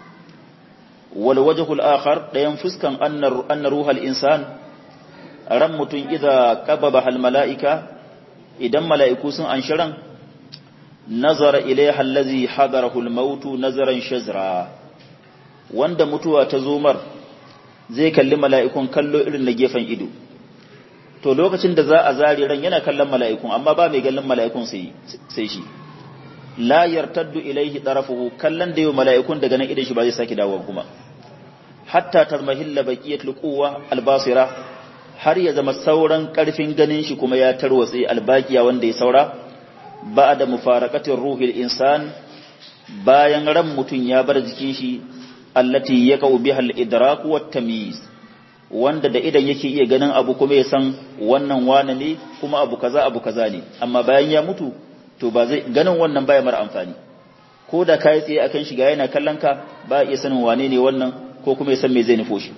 wal wajhul akhar dayan fuskan annar anna ruhal insan ran mutum idza qababa al malaika idan mala'iku sun anshiran nazara ilaiha allazi hadarahu al-mautu nazaran shazra wanda mutuwa ta zomar zai kalli mala'ikun kallo irin na gefen ido to lokacin da za a zari ran yana kallon mala'ikun amma ba mai gallon mala'ikun sai sai shi la yartaddu ilaihi tarafuhu kallon da yau mala'ikun daga nan idan shi ba zai saki dawo kuma hatta tarmahilla baqiyatul quwwa al-basira har ya zama sauran karfin ganin shi kuma ya tarwatse albaqiya wanda ya saura ba da mufarakatin ruhil insan bayan ran mutum ya bar jikin shi allati ya kawo bihal idraku wa tamyiz wanda da idan yake iya ganin abu kuma ya san wannan wane ne kuma abu kaza abu kaza ne amma bayan ya mutu to ba zai ganin wannan baya mara amfani ko da kai tsaye akan shiga yana kallon ka ba iya sanin wane ne wannan ko kuma ya san me zai nufo shi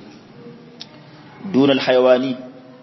dunal hayawani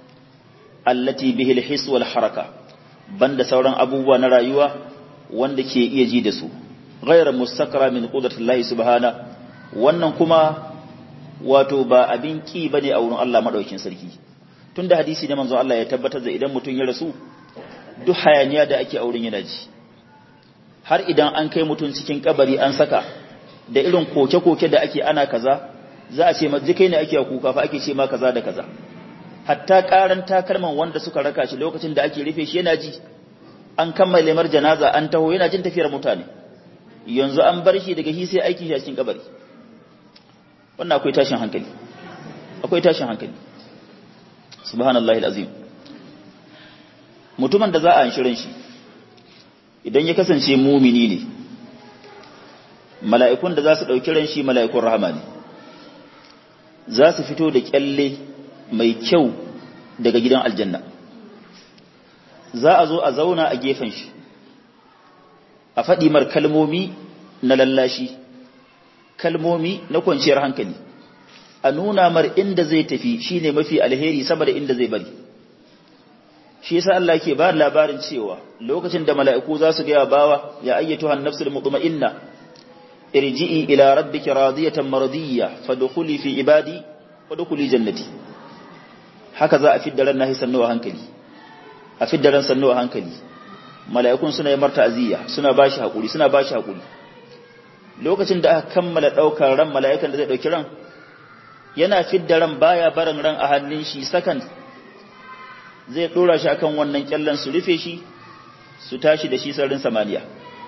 allati bihi al-his wal haraka banda sauran abubuwa na rayuwa wanda ke iya ji da su ghayra mustakra min qudratillahi subhana wannan kuma wato ba abin ki bane a wurin Allah madaukin sarki tunda hadisi da manzo Allah ya tabbatar da idan mutum ya rasu duk hayaniya da ake auren yana ji har idan an kai mutum cikin kabari an saka da irin koke-koke da ake ana kaza za a ce ma jikai ne ake kuka fa ake ce ma kaza da kaza hatta karan takalman wanda suka raka shi lokacin da ake rufe shi yana ji an kammala mar janaza an taho yana jin tafiyar mutane yanzu an bar shi daga shi sai aiki shi a cikin kabari wannan akwai tashin hankali akwai tashin hankali subhanallahi alazim mutumin da za a shirin shi idan ya kasance mumini ne mala'ikun da za su ɗauki ran shi mala'ikun rahama ne za su fito da kyalle mai kyau daga gidan aljanna za a zo a zauna a gefen shi a faɗi mar kalmomi na lallashi kalmomi na kwanciyar hankali a nuna mar inda zai tafi shine mafi alheri sama da inda zai bari shi yasa Allah ke ba labarin cewa lokacin da mala'iku za su gaya bawa ya ayyatuha an-nafsul mutma'inna irji'i ila rabbiki radiyatan maradiyya fadkhuli fi ibadi wadkhuli jannati haka za a fidda ran nahi sannuwa hankali a fidda ran sannuwa hankali mala'ikun suna yi marta aziya suna bashi hakuri suna bashi hakuri lokacin da aka kammala daukar ran mala'ikan da zai dauki ran yana fidda ran baya barin ran a hannun shi second zai dora shi akan wannan kyallan su rufe shi su tashi da shi sararin samaniya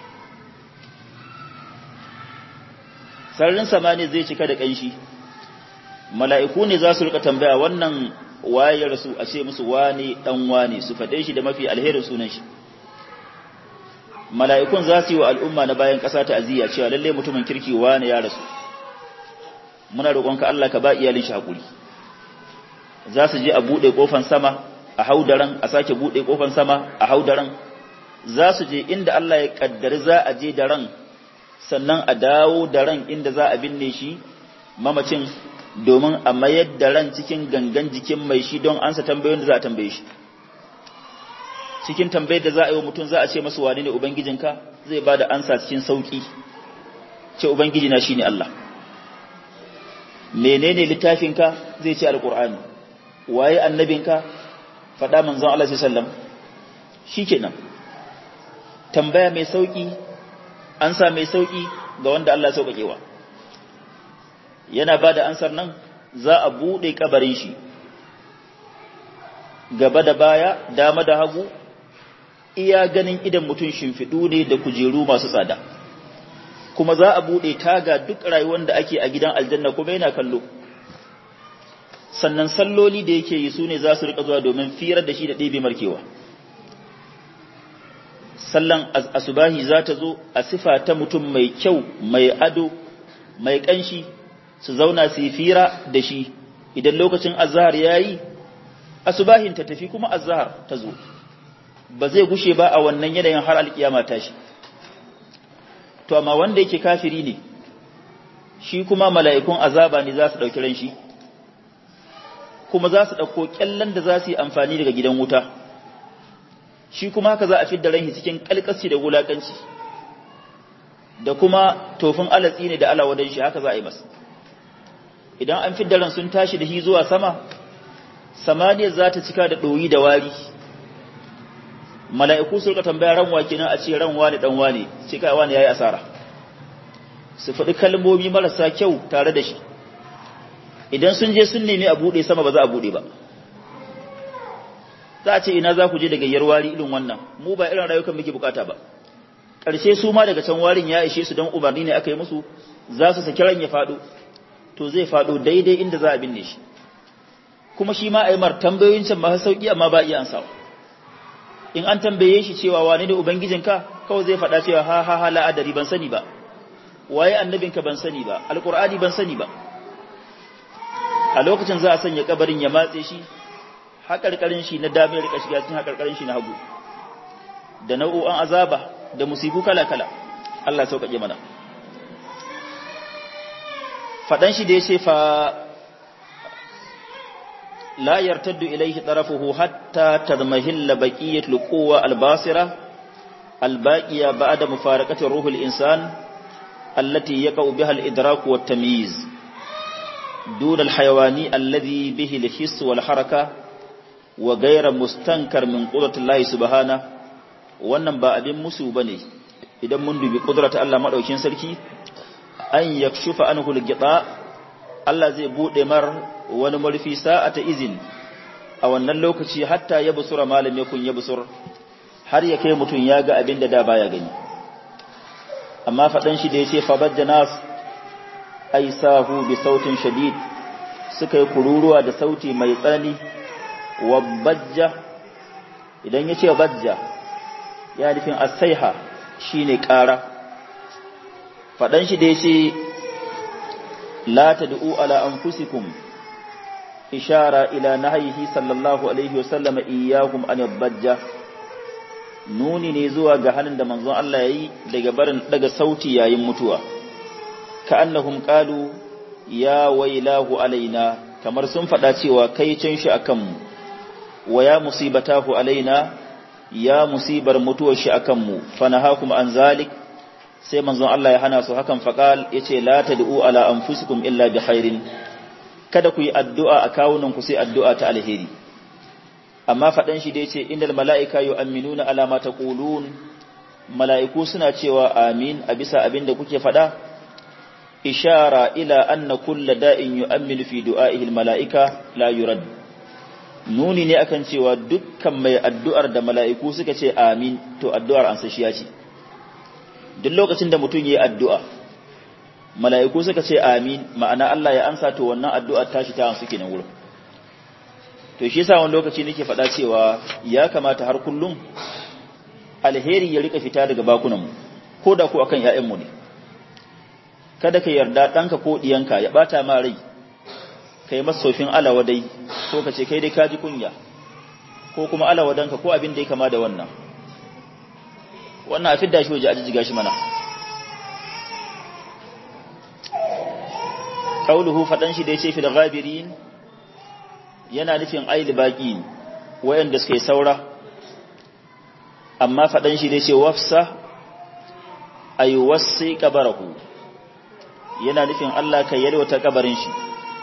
sararin samaniya zai cika da kanshi mala'iku ne za su rika tambaya wannan waye ya rasu a ce musu wane dan wane su faɗe shi da mafi alherin sunan shi mala'ikun za su yi wa al'umma na bayan ƙasa ta aziya cewa lalle mutumin kirki wane ya rasu muna roƙonka Allah ka ba iyalin shi hakuri za su je a buɗe ƙofan sama a haudaran a sake buɗe ƙofan sama a haudaran za su je inda Allah ya kaddari za a je da ran sannan a dawo da ran inda za a binne shi mamacin domin a mayar da ran cikin gangan jikin mai shi don ansa tambayoyin da za a tambaye shi cikin tambayar da za a yi wa mutum za a ce masu wane ne ubangijinka zai ba da ansa cikin sauƙi ce ubangijina shi ne Allah menene littafinka zai ce alƙur'ani waye annabinka faɗa manzon Allah sallam shi kenan tambaya mai sauƙi ansa mai sauƙi ga wanda Allah sauƙaƙewa yana ba da ansar nan za a buɗe ƙabarin shi gaba da baya dama da hagu iya ganin idan mutum shimfiɗu ne da kujeru masu tsada kuma za a buɗe taga duk rayuwar da ake a gidan aljanna kuma yana kallo sannan salloli da yake yi su ne za su riƙa zuwa domin firar da shi da ɗebe markewa sallan asubahi za ta zo a sifa ta mutum mai kyau mai ado mai ƙanshi su zauna su yi fira da shi idan lokacin azhar ya yi asubahin ta tafi kuma azhar ta zo ba zai gushe ba a wannan yanayin har alkiyama ta shi to amma wanda yake kafiri ne shi kuma mala'ikun azaba ne za su ɗauki ran shi kuma za su ɗauko ƙyallen da za su yi amfani daga gidan wuta shi kuma haka za a fidda ranhi cikin ƙalƙasci da wulaƙanci da kuma tofin alatsi ne da alawadan shi haka za a yi masa idan an fidda ran sun tashi da shi zuwa sama samaniyar za ta cika da ɗoyi da wari mala'iku su rika tambaya ran wake nan a ce ran wani dan wani ce kai wani yayi asara su faɗi kalmomi marasa kyau tare da shi idan sun je sun nemi a buɗe sama ba za a buɗe ba za a ce ina za ku je daga yarwari irin wannan mu ba irin rayukan muke bukata ba ƙarshe su ma daga can warin ya ishe su don umarni ne aka yi musu za su saki ran ya faɗo to zai faɗo daidai inda za a binne shi kuma shi ma a yi mar tambayoyin can masu sauƙi amma ba iya ansawa in an tambaye shi cewa wane ne ubangijinka kawai zai faɗa cewa ha ha ha la'adari ban sani ba waye annabinka ban sani ba alqur'ani ban sani ba a lokacin za a sanya kabarin ya matse shi haƙarƙarin shi na dame rika shiga cikin haƙarƙarin shi na hagu da nau'o'an azaba da musibu kala kala Allah sauƙaƙe mana faɗan shi da ya ce fa لا يرتد إليه طرفه حتى تضمهل بقية القوة الباصرة الباقية بعد مفارقة روح الإنسان التي يقع بها الإدراك والتمييز دون الحيواني الذي به الحس والحركة وغير مستنكر من قدرة الله سبحانه wannan ba abin musu bane idan mun dubi kudrata Allah madaukin sarki an yakshufa anhu al-gita Allah zai bude mar wani murfi sa'ata izin a wannan lokaci hatta ya busura malam yakun ya busur har ya kai mutum ya ga abin da da baya gani amma faɗan shi da ya ce fabajja nas ai sahu bi sautin shadid suka yi kururuwa da sauti mai tsanani wa bajja idan ya ce bajja ya nufin asaiha shine ƙara faɗan shi da ya ce la tad'u ala anfusikum ishara ila nahyihi sallallahu alaihi wasallam iyyakum an yadhajja nuni ne zuwa ga hannun da manzon Allah yayi daga barin daga sauti yayin mutuwa ka annahum qalu ya wailahu alaina kamar sun faɗa cewa kai can shi akan mu wa ya musibatahu alaina ya musibar mutuwar shi akan mu fanahakum an zalik sai manzon Allah ya hana su hakan faqal yace la tad'u ala anfusikum illa bi khairin kada ku yi addu'a a kawunan ku sai addu'a ta alheri amma fadan shi da yace innal malaika yu'minuna ala ma taqulun mala'iku suna cewa amin a bisa abin da kuke fada ishara ila anna kullu da'in yu'minu fi du'a'ihi al mala'ika la yurad nuni ne akan cewa dukkan mai addu'ar da mala'iku suka ce amin to addu'ar an sashiya ce duk lokacin da mutum yi addu'a mala'iku suka ce amin ma'ana Allah ya ansa to wannan addu'ar tashi ta suke nan wurin to shi yasa wani lokaci nake faɗa cewa ya kamata har kullum alheri ya rika fita daga bakunanmu ko da ko akan ‘ya'yanmu ne kada ka yarda ɗanka ko ɗiyanka ya ɓata ma rai ka yi masofin alawadai ko ka ce kai dai ka ji kunya ko kuma alawadanka ko abin da ya kama da wannan wannan a fidda shi waje a jijjiga shi mana qauluhu fadan shi da yace fil ghabirin yana nufin ail baqin wayanda suka yi saura amma fadan shi da yace wafsa ay wasi qabarahu yana nufin Allah ka yalwata kabarin shi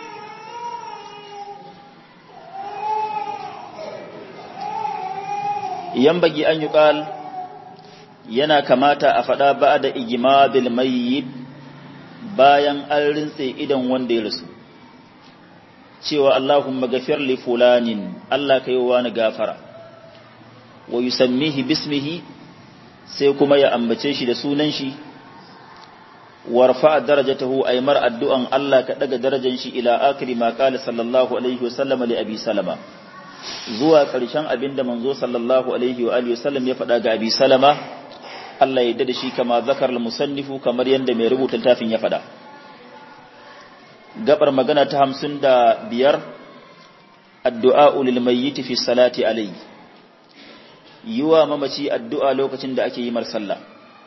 yambagi an yuqal yana kamata a faɗa ba da igima bil mayyit bayan an rintse idan wanda ya rasu cewa Allahumma gafir li fulanin Allah ka yi wani gafara wa yusammihi bismihi sai kuma ya ambace shi da sunan shi warfa darajatahu aymar addu'an Allah ka daga darajar shi ila akiri ma qala sallallahu alaihi wa sallam li abi salama zuwa ƙarshen abinda manzo sallallahu alaihi wa alihi wa sallam ya faɗa ga abi salama Allah ya da shi kama zakar musannifu kamar yadda mai rubuta littafin ya faɗa. Gabar magana ta hamsin da biyar, addu'a ulil mayyiti fi salati alayhi. Yi wa mamaci addu'a lokacin da ake yi mar sallah.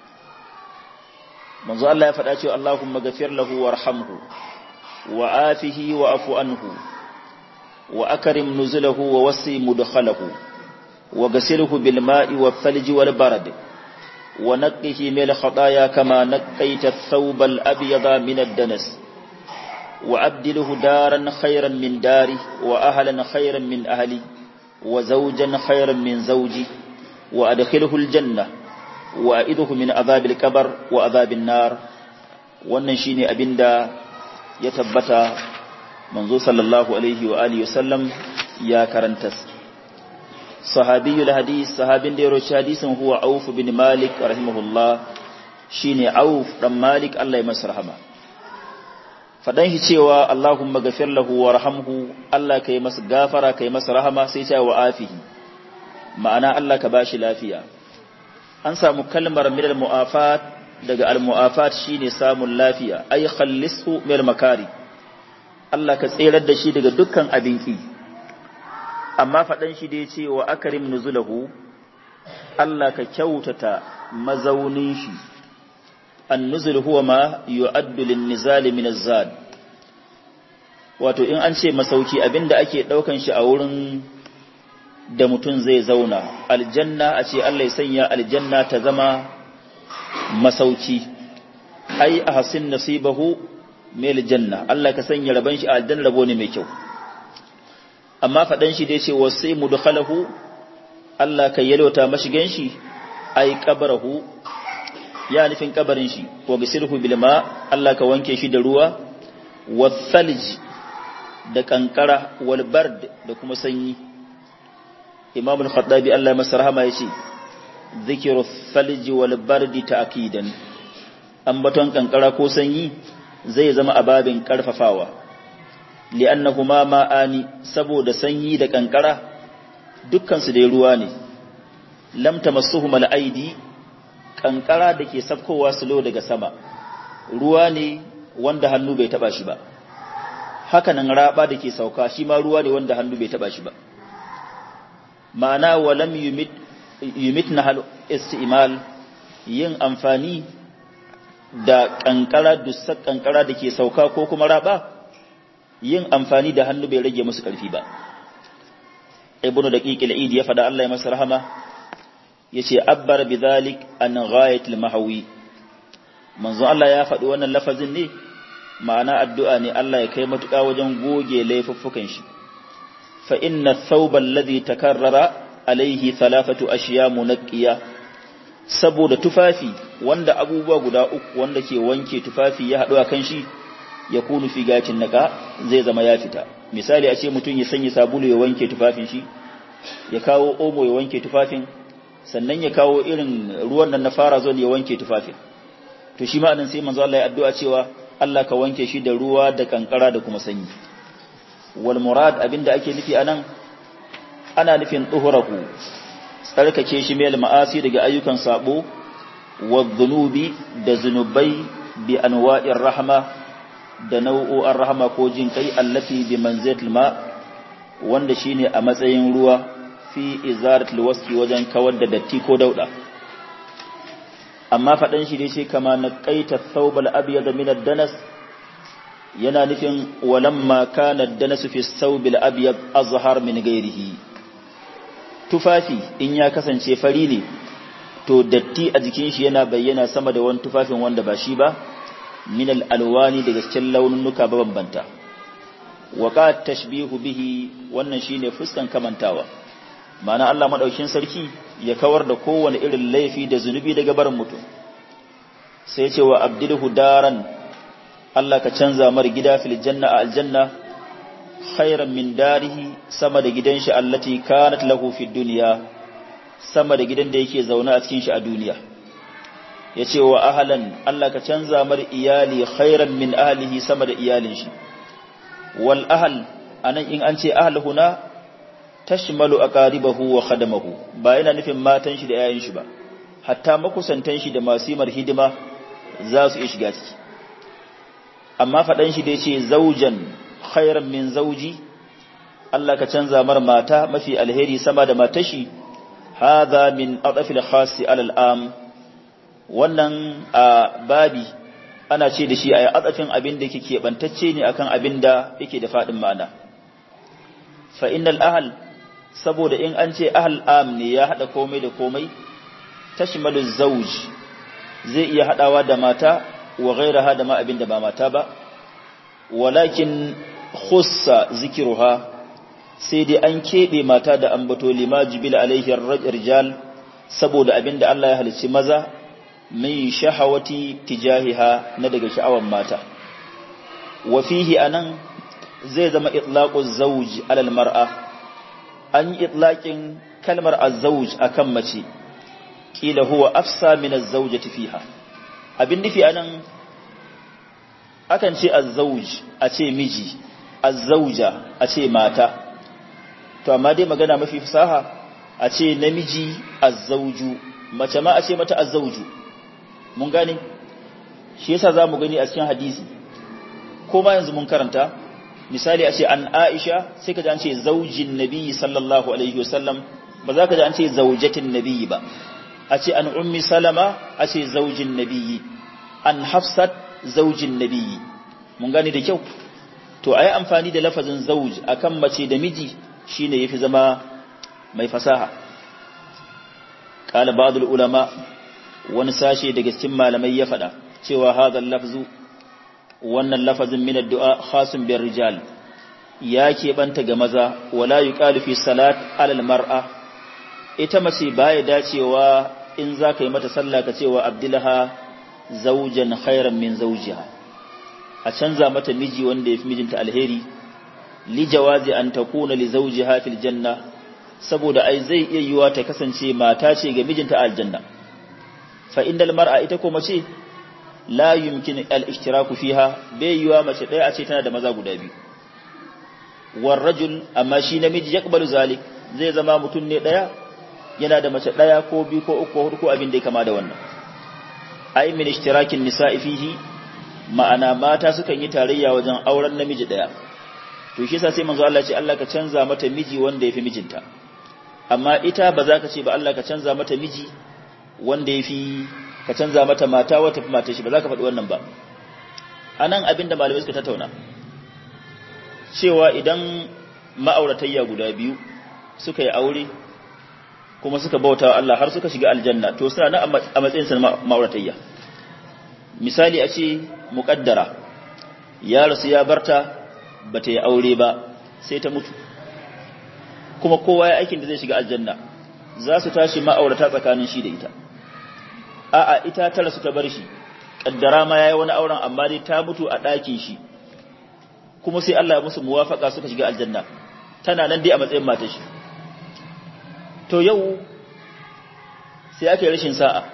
Manzo Allah ya faɗa cewa Allahumma gafir lahu warhamhu wa afihi wa afu anhu wa akarim nuzulahu wa wasi mudkhalahu wa gasilhu bil ma'i wa thalji wal barad ونقه من الخطايا كما نقيت الثوب الأبيض من الدنس وأبدله دارا خيرا من داري وأهلا خيرا من أهلي وزوجا خيرا من زوجي وأدخله الجنة وأئذه من عذاب الكبر وعذاب النار wannan shine abinda ya tabbata manzo sallallahu alaihi wa alihi wasallam ya karanta sahabiyul hadis sahabin da ya roci hadisin huwa Auf bin Malik rahimahullah shine Auf dan Malik Allah ya masa rahama fadan shi cewa Allahumma ghafir lahu warhamhu Allah kai masa gafara kai masa rahama sai ta wa afihi ma'ana Allah ka bashi lafiya an samu kalmar min al-mu'afat daga al-mu'afat shine samun lafiya ay khallishu min makari Allah ka tserar da shi daga dukkan abinki amma faɗan shi dai ce wa akarim nuzulahu Allah ka kyautata mazaunin shi an-nuzul huwa ma yu'addu lin-nizali min az-zad wato in an ce masauki abinda ake daukan shi a wurin da mutum zai zauna aljanna a ce Allah ya sanya aljanna ta zama masauki ai ahsin nasibahu mil janna Allah ka sanya raban shi a aljanna rabo ne mai kyau amma fadan shi dai ce wasai mudkhalahu Allah ka yalwata mashigan shi ai qabarahu ya nufin kabarin shi wa gisilhu bil ma Allah ka wanke shi da ruwa wathalj da kankara wal bard da kuma sanyi Imam al-Khattabi Allah masa rahama yace zikru thalj wal bard ta'kidan ambaton kankara ko sanyi zai zama ababin karfafawa li'annahuma ma'ani saboda sanyi da kankara dukkan su dai ruwa ne lam tamassuhum al-aidi kankara da ke sabkowa sulo daga sama ruwa ne wanda hannu bai taba shi ba hakanan raba da ke sauka shi ma ruwa ne wanda hannu bai taba shi ba ma'ana walam yumit yumit na hal istimal yin amfani da kankara dusar kankara da ke sauka ko kuma raba yin amfani da hannu bai rage musu karfi ba ibnu daqiq al-eid ya fada Allah ya masa rahama yace abbar bidhalik an ghayat al-mahawi manzo Allah ya faɗi wannan lafazin ne ma'ana addu'a ne Allah ya kai matuƙa wajen goge laifuffukan shi fa inna thawba alladhi takarrara alaihi thalathatu ashiya munaqqiya saboda tufafi wanda abubuwa guda uku wanda ke wanke tufafi ya haɗu a kan shi ya kunu fi gacin naka zai zama ya fita misali a ce mutum ya sanya sabulu ya wanke tufafin shi ya kawo omo ya wanke tufafin sannan ya kawo irin ruwan nan na fara zon ya wanke tufafin to shi ma'anin sai manzo Allah ya addu'a cewa Allah ka wanke shi da ruwa da kankara da kuma sanyi wal murad abinda ake nufi anan ana nufin tuhurahu tsarkake shi mai ma'asi daga ayyukan sabo wa dhunubi da zunubai bi anwa'ir rahma da nau'o'an rahama ko jin kai allati bi manzilatil ma wanda shine a matsayin ruwa fi izaratul wasfi wajen kawar da datti ko dauda amma fadan shi dai sai kama naqaita thawbal abyad min ad-danas yana nufin walamma kana ad-danas fi thawbil abyad azhar min ghairihi tufafi in ya kasance fari ne to datti a jikin shi yana bayyana sama da wani tufafin wanda ba shi ba min al-alwani daga cikin launuka bambanta wa tashbihu bihi wannan shine fuskan kamantawa ma'ana Allah madaukin sarki ya kawar da kowane irin laifi da zunubi daga barin mutum sai ce wa abdilhu daran Allah ka canza mar gida fil janna a aljanna khairan min darihi sama da gidan shi allati kanat lahu fid dunya sama da gidan da yake zaune a cikin shi a duniya yace wa ahlan Allah ka canza mar iyali khairan min ahlihi sama da iyalin shi wal ahl anan in an ce ahl huna tashmalu aqaribahu wa khadamahu ba yana nufin matan shi da yayin shi ba hatta makusantan shi da masimar hidima za su iya shiga ciki amma fadan shi da yace zaujan khairan min zauji Allah ka canza mar mata mafi alheri sama da matashi hadha min adafil khasi alal am wannan a babi ana ce da shi a adafin abin da yake keɓantacce ne akan abin da yake da faɗin ma'ana fa innal ahl saboda in an ce ahl am ne ya haɗa komai da komai tashmalu zawj zai iya haɗawa da mata wa ghairaha da ma abin da ba mata ba walakin khussa zikiruha sai dai an keɓe mata da ambato lima jibil alaihi rijal saboda abin da Allah ya halicci maza min shahawati tijahiha na daga sha'awan mata wa fihi anan zai zama itlaqu zawj alal mar'a an yi itlaqin kalmar az-zawj akan mace kila huwa afsa min az-zawjati fiha abin nufi anan akan ce az-zawj a ce miji az-zawja a ce mata to amma dai magana mafi fasaha a ce namiji az-zawju mace ma a ce mata az-zawju mun gane shi yasa zamu gani a cikin hadisi ko ma yanzu mun karanta misali a ce an Aisha sai ka ji an ce zaujin Nabi sallallahu alaihi wasallam ba za ka ji an ce zaujatin Nabi ba a ce an ummi Salama a ce zaujin Nabi an Hafsat zaujin Nabi mun gane da kyau to ayi amfani da lafazin zauj akan mace da miji shine yafi zama mai fasaha qala ba'd ulama wani sashe daga cikin malamai ya faɗa cewa hadal lafzu wannan lafazin min addu'a khasun bir rijal ya keɓanta ga maza wala yuqalu fi salat alal mar'a ita mace baya dacewa in za ka yi mata sallah ka cewa abdullaha zaujan khairan min zawjiha a canza mata miji wanda ya fi mijinta alheri li jawazi an takuna li zawjiha fil janna saboda ai zai iya yiwa ta kasance mata ce ga mijinta a aljanna fa indal mar'a ita ko mace la yumkin al-ishtiraku fiha bai yiwa mace ɗaya a ce tana da maza guda biyu war rajul amma shi namiji yaqbalu zalik zai zama mutum ne ɗaya yana da mace ɗaya ko biyu ko uku ko hudu ko abin da ya kama da wannan ai min ishtirakin nisa'i fihi ma'ana mata sukan yi tarayya wajen auren namiji daya to shi yasa sai manzo Allah ce Allah ka canza mata miji wanda yafi mijinta amma ita ba za ka ce ba Allah ka canza mata miji wanda yafi ka canza mata mata wata fi mata shi ba za ka faɗi wannan ba anan abinda malamai suka tattauna cewa idan ma'auratayya guda biyu suka yi aure kuma suka bauta wa Allah har suka shiga aljanna to suna nan a matsayin sa ma'auratayya misali a ce muƙaddara ya rasu ya barta ba ta yi aure ba sai ta mutu kuma kowa ya aikin da zai shiga aljanna za su tashi ma'aurata tsakanin shi da ita a'a ita ta rasu ta bar shi kaddara ma yayi wani auren amma dai ta mutu a ɗakin shi kuma sai Allah ya musu muwafaka suka shiga aljanna tana nan dai a matsayin matar shi to yau sai aka yi rashin sa'a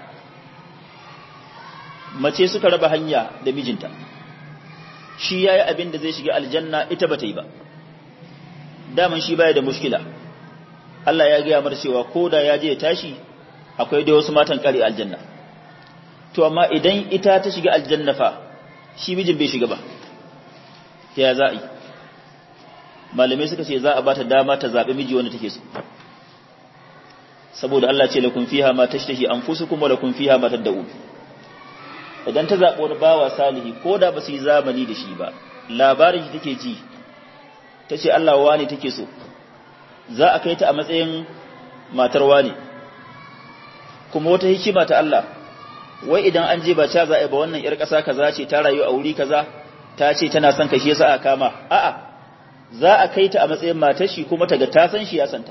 mace suka raba hanya da mijinta shi yayi abin da zai shiga aljanna ita bata yi ba daman shi baya da mushkila Allah ya gaya mar cewa koda ya je ya tashi akwai dai wasu matan kare aljanna to amma idan ita ta shiga aljanna fa shi mijin bai shiga ba ya za a yi malamai suka ce za a bata dama ta zaɓi miji wanda take so saboda Allah ce lakum fiha ma tashtahi anfusukum wa lakum fiha ma tad'un idan ta zaɓi wani bawa salihi ko da ba su yi zamani da shi ba labarin shi take ji ta ce Allah wani take so za a kai ta a matsayin matar wani kuma wata hikima ta Allah wai idan an je ba ca za a yi ba wannan ‘yar ƙasa kaza ce ta rayu a wuri kaza ta ce tana son kashe sa a kama a'a za a kai ta a matsayin matar shi kuma ta ga ta san shi ya santa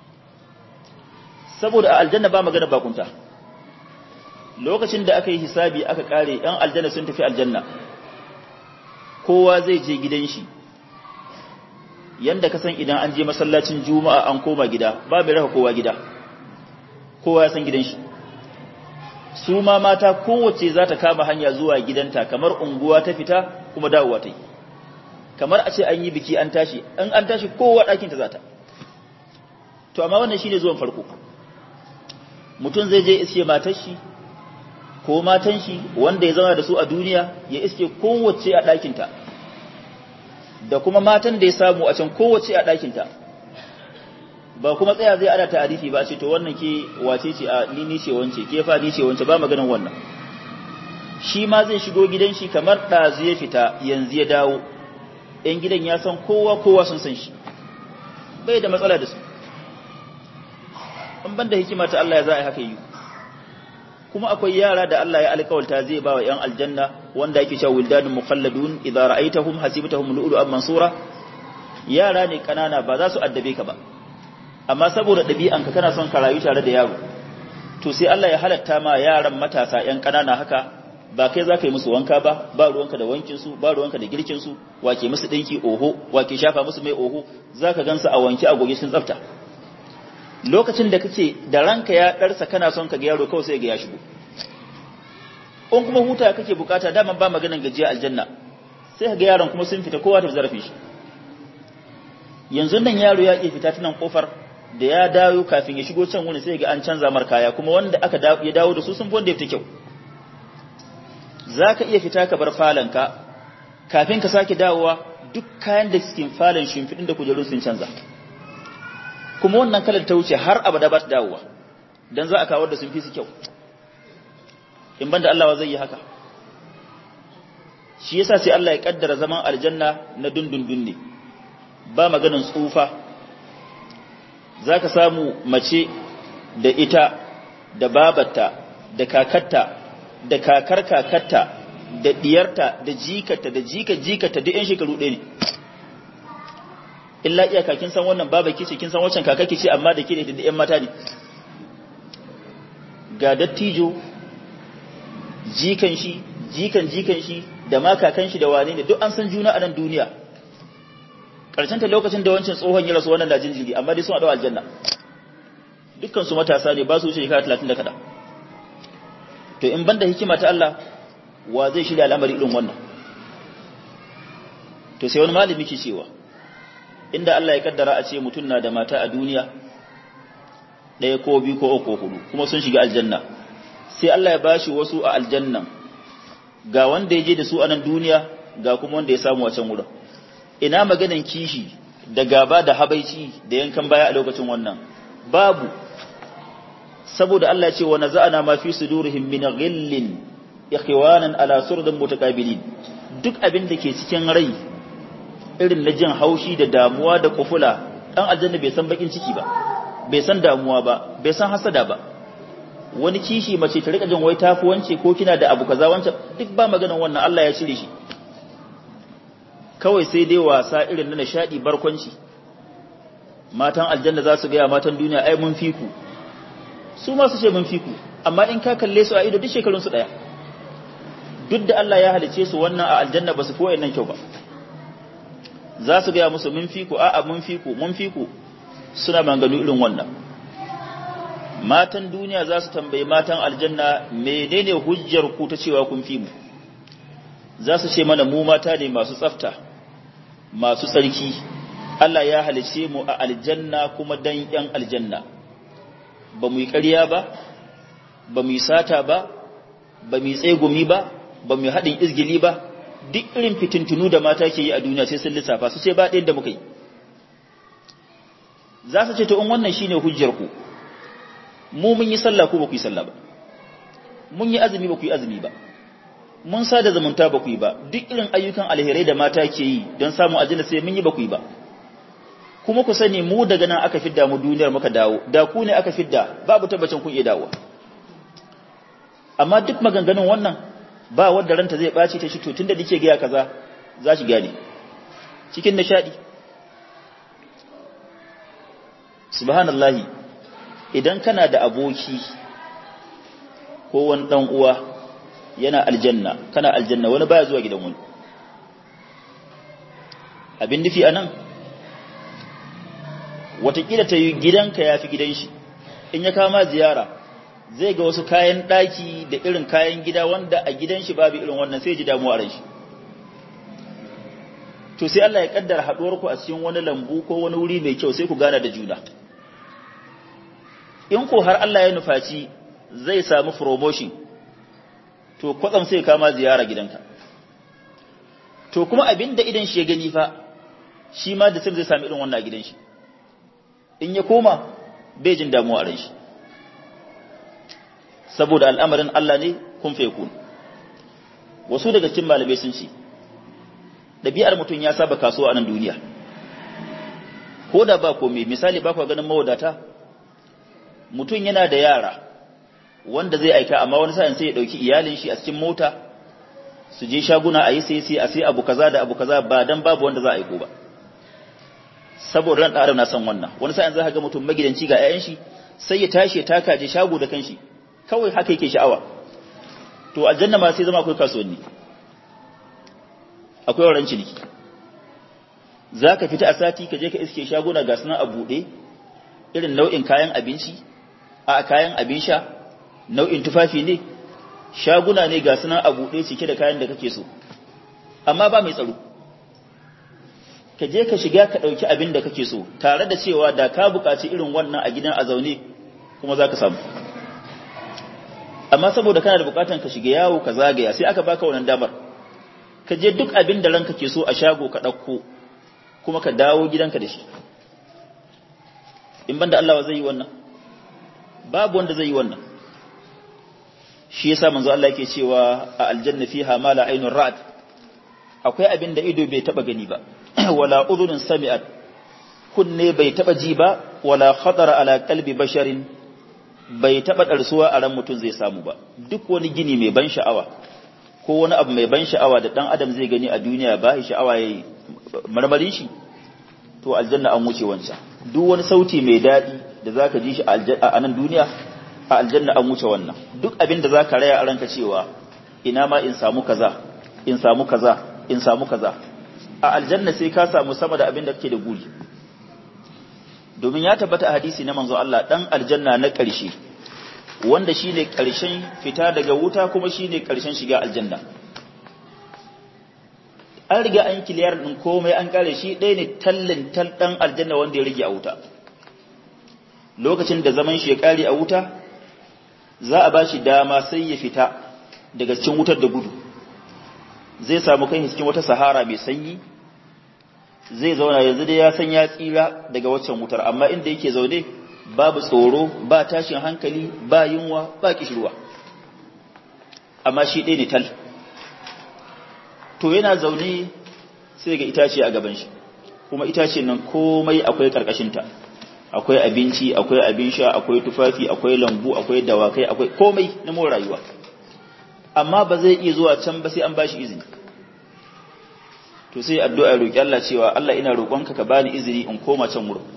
saboda a aljanna ba magana bakunta lokacin da aka yi hisabi aka kare ‘yan aljanna sun tafi aljanna kowa zai je gidan shi yanda ka san idan an je masallacin juma'a an koma gida ba mai raka kowa gida kowa ya san gidan shi su ma mata kowace za ta kama hanya zuwa gidanta kamar unguwa ta fita kuma dawowa ta yi kamar a ce an yi biki an tashi in an tashi kowa ɗakinta za ta to amma wannan shine zuwan farko mutum zai je iske matar shi ko matan shi wanda ya zama da su a duniya ya iske kowace a ɗakinta da kuma matan da ya samu a can kowace a ɗakinta ba kuma tsaya zai ana ta'arifi ba ce to wannan ke wace ce a ni ni ce wance ke fa ni ce wance ba maganin wannan shi ma zai shigo gidan shi kamar ɗazu ya fita yanzu ya dawo ‘yan gidan ya san kowa kowa sun san shi bai da matsala da su an ban da hikima ta Allah ya za a yi haka yi kuma akwai yara da Allah ya alƙawalta zai ba wa ‘yan aljanna wanda ake cewa wildanun mukhalladun idza ra'aitahum hasibtahum lu'lu'an mansura yara ne kanana ba za su addabe ka ba amma saboda ɗabi'anka kana son ka rayu tare da yaro to sai Allah ya halatta ma yaran matasa ‘yan kanana haka ba kai za ka yi musu wanka ba ba ruwanka da wankinsu ba ruwanka da girkinsu wake musu ɗinki oho wake shafa musu mai oho za ka gansu a wanke a goge sun tsafta lokacin da kake da ranka ya ɗarsa kana son ka ga yaro kawai sai ga ya shigo in kuma huta kake bukata dama ba maganan gajiya aljanna sai ka ga yaron kuma sun fita kowa ta zarafin shi yanzu nan yaro ya ke fita tunan kofar da ya dawo kafin ya shigo can wani sai ga an canza mar kaya kuma wanda aka ya dawo da su sun fi wanda ya fita kyau za ka iya fita ka bar falonka kafin ka sake dawowa duk kayan da cikin falon shimfiɗin da kujerun sun canza kuma wannan kalar ta wuce har abada ba ta dawowa don za a kawar da sun fi su kyau in banda Allah zai yi haka shi yasa sai Allah ya kaddara zaman aljanna na dundundun ne ba maganin tsufa za ka samu mace da ita da babarta da kakatta da kakar kakarta da diyarta da jikarta da jikar jikarta duk 'yan shekaru ɗaya ne illa iyaka kin san wannan baba kice kin san wancan kaka kice amma da ke da da 'yan mata ne ga dattijo jikan shi jikan jikan shi da ma kakan shi da wane ne duk an san juna a nan duniya ƙarshen ta lokacin da wancan tsohon ya rasu wannan da jinjiri amma dai sun haɗu aljanna dukkan su matasa ne ba su wuce shekara talatin da kaɗa to in banda hikima ta Allah wa zai shirya al'amari irin wannan to sai wani malami ke cewa inda Allah ya kaddara a ce mutum na da mata a duniya ɗaya ko biyu ko uku hudu kuma sun shiga aljanna sai Allah ya bashi wasu a aljannan ga wanda ya je da su a nan duniya ga kuma wanda ya samu a can wurin ina maganan kishi da gaba da habaici da yankan baya a lokacin wannan babu saboda Allah ya ce wa naza'ana ma fi sudurihim min ghillin ikhwanan ala surdin mutaqabilin duk abin da ke cikin rai irin na jin haushi da damuwa da kufula dan aljanna bai san bakin ciki ba bai san damuwa ba bai san hasada ba wani kishi mace ta rika jin wai tafi wance ko kina da abu kaza wancan duk ba maganan wannan Allah ya cire shi kawai sai dai wasa irin na nishadi barkwanci matan aljanna za su gaya matan duniya ai mun fi ku su ma su ce mun fi ku amma in ka kalle su a ido duk shekarun su daya duk da Allah ya halice su wannan a aljanna ba su fi wayannan kyau ba za su gaya musu mun fi ku a'a mun fi ku mun fi ku suna manganu irin wannan matan duniya za su tambayi matan aljanna menene hujjar ku ta cewa kun fi mu za su ce mana mu mata ne masu tsafta masu tsarki Allah ya halice mu a aljanna kuma dan yan aljanna ba mu yi ƙarya ba ba mu yi sata ba ba mu yi tsegumi ba ba mu yi haɗin izgili ba duk irin fitintunu da mata ke yi a duniya sai sun lissafa su ce ba ɗayan da muka yi za su ce to in wannan shine hujjar ku mu mun yi sallah ko ba ku yi sallah ba mun yi azumi ba ku yi azumi ba mun sada zumunta ba ku yi ba duk irin ayyukan alherai da mata ke yi don samun aljanna sai mun yi ba ku yi ba kuma ku sani mu daga nan aka fidda mu duniyar muka dawo da ku ne aka fidda babu tabbacin kun iya dawowa amma duk maganganun wannan ba wanda ranta zai ɓaci ta shi to tunda nake gaya kaza za shi gane cikin nishadi subhanallahi idan kana da aboki ko wani dan uwa yana aljanna kana aljanna wani baya zuwa gidan wani abin nufi anan watakila ta yi gidanka ya fi gidan shi in ya kama ziyara zai ga wasu kayan ɗaki da irin kayan gida wanda a gidan shi babu irin wannan sai ji damuwa a ran shi to sai Allah ya kaddara haɗuwar ku a cikin wani lambu ko wani wuri mai kyau sai ku gana da juna in ko har Allah ya nufaci zai samu promotion to kwatsam sai kama ziyara gidanka to kuma abinda idan shi ya gani fa shi ma da sai zai sami irin wannan a gidan shi in ya koma bai jin damuwa a ran shi saboda al'amarin Allah ne kun fe kun wasu daga cikin malamai sun ce ɗabi'ar mutum ya saba kasuwa a nan duniya ko da ba komai misali ba ku ganin mawadata mutum yana da yara wanda zai aika amma wani sa'in sai ya ɗauki iyalin shi a cikin mota su je shaguna a yi sai sai a sai abu kaza da abu kaza ba dan babu wanda za a aiko ba saboda ran ɗara na son wannan wani sa'in za ka ga mutum magidanci ga 'ya'yan shi sai ya tashi ya taka je shago da kanshi kawai haka yake sha'awa to aljanna ma sai zama akwai kasuwanni akwai wurin ciniki za ka fita a sati ka je ka iske shaguna ga suna a buɗe irin nau'in kayan abinci a kayan abin sha nau'in tufafi ne shaguna ne ga suna a buɗe cike da kayan da kake so amma ba mai tsaro ka je ka shiga ka ɗauki abin da kake so tare da cewa da ka buƙaci irin wannan a gidan a zaune kuma za ka samu amma saboda kana da buƙatan ka shiga yawo ka zagaya sai aka baka wannan damar ka je duk abin da ranka ke so a shago ka ɗauko kuma ka dawo gidanka da shi in banda Allah zai yi wannan babu wanda zai yi wannan shi yasa manzo Allah yake cewa a aljanna fiha ma la aynun ra'at akwai abin da ido bai taba gani ba wala udhunun sami'at kunne bai taba ji ba wala khatara ala qalbi basharin bai taba darsuwa a ran mutum zai samu ba duk wani gini mai ban sha'awa ko wani abu mai ban sha'awa da dan adam zai gani a duniya ba shi sha'awa yayi marmarin shi to aljanna an wuce wancan duk wani sauti mai dadi da zaka ji shi a nan duniya a aljanna an wuce wannan duk abin da zaka raya a ranka cewa ina ma in samu kaza in samu kaza in samu kaza a aljanna sai ka samu sama da abin da kake da guri domin ya tabbata a hadisi na manzo Allah dan aljanna na ƙarshe wanda shine ƙarshen fita daga wuta kuma shine ƙarshen shiga aljanna an riga an kiliyar din komai an kare shi ɗaya ne tallin tal dan aljanna wanda ya rige a wuta lokacin da zaman shi ya kare a wuta za a bashi dama sai ya fita daga cikin wutar da gudu zai samu kai cikin wata sahara mai sanyi zai zauna yanzu dai ya san ya tsira daga waccan wutar amma inda yake zaune babu tsoro ba tashin hankali ba yunwa ba kishirwa amma shi ɗaya ne tal to yana zaune sai ga itace a gaban shi kuma itace nan komai akwai ƙarƙashinta akwai abinci akwai abin sha akwai tufafi akwai lambu akwai dawakai akwai komai na more rayuwa amma ba zai iya zuwa can ba sai an bashi izini to sai addu'a roki Allah cewa Allah ina roƙonka ka bani izini in koma can wurin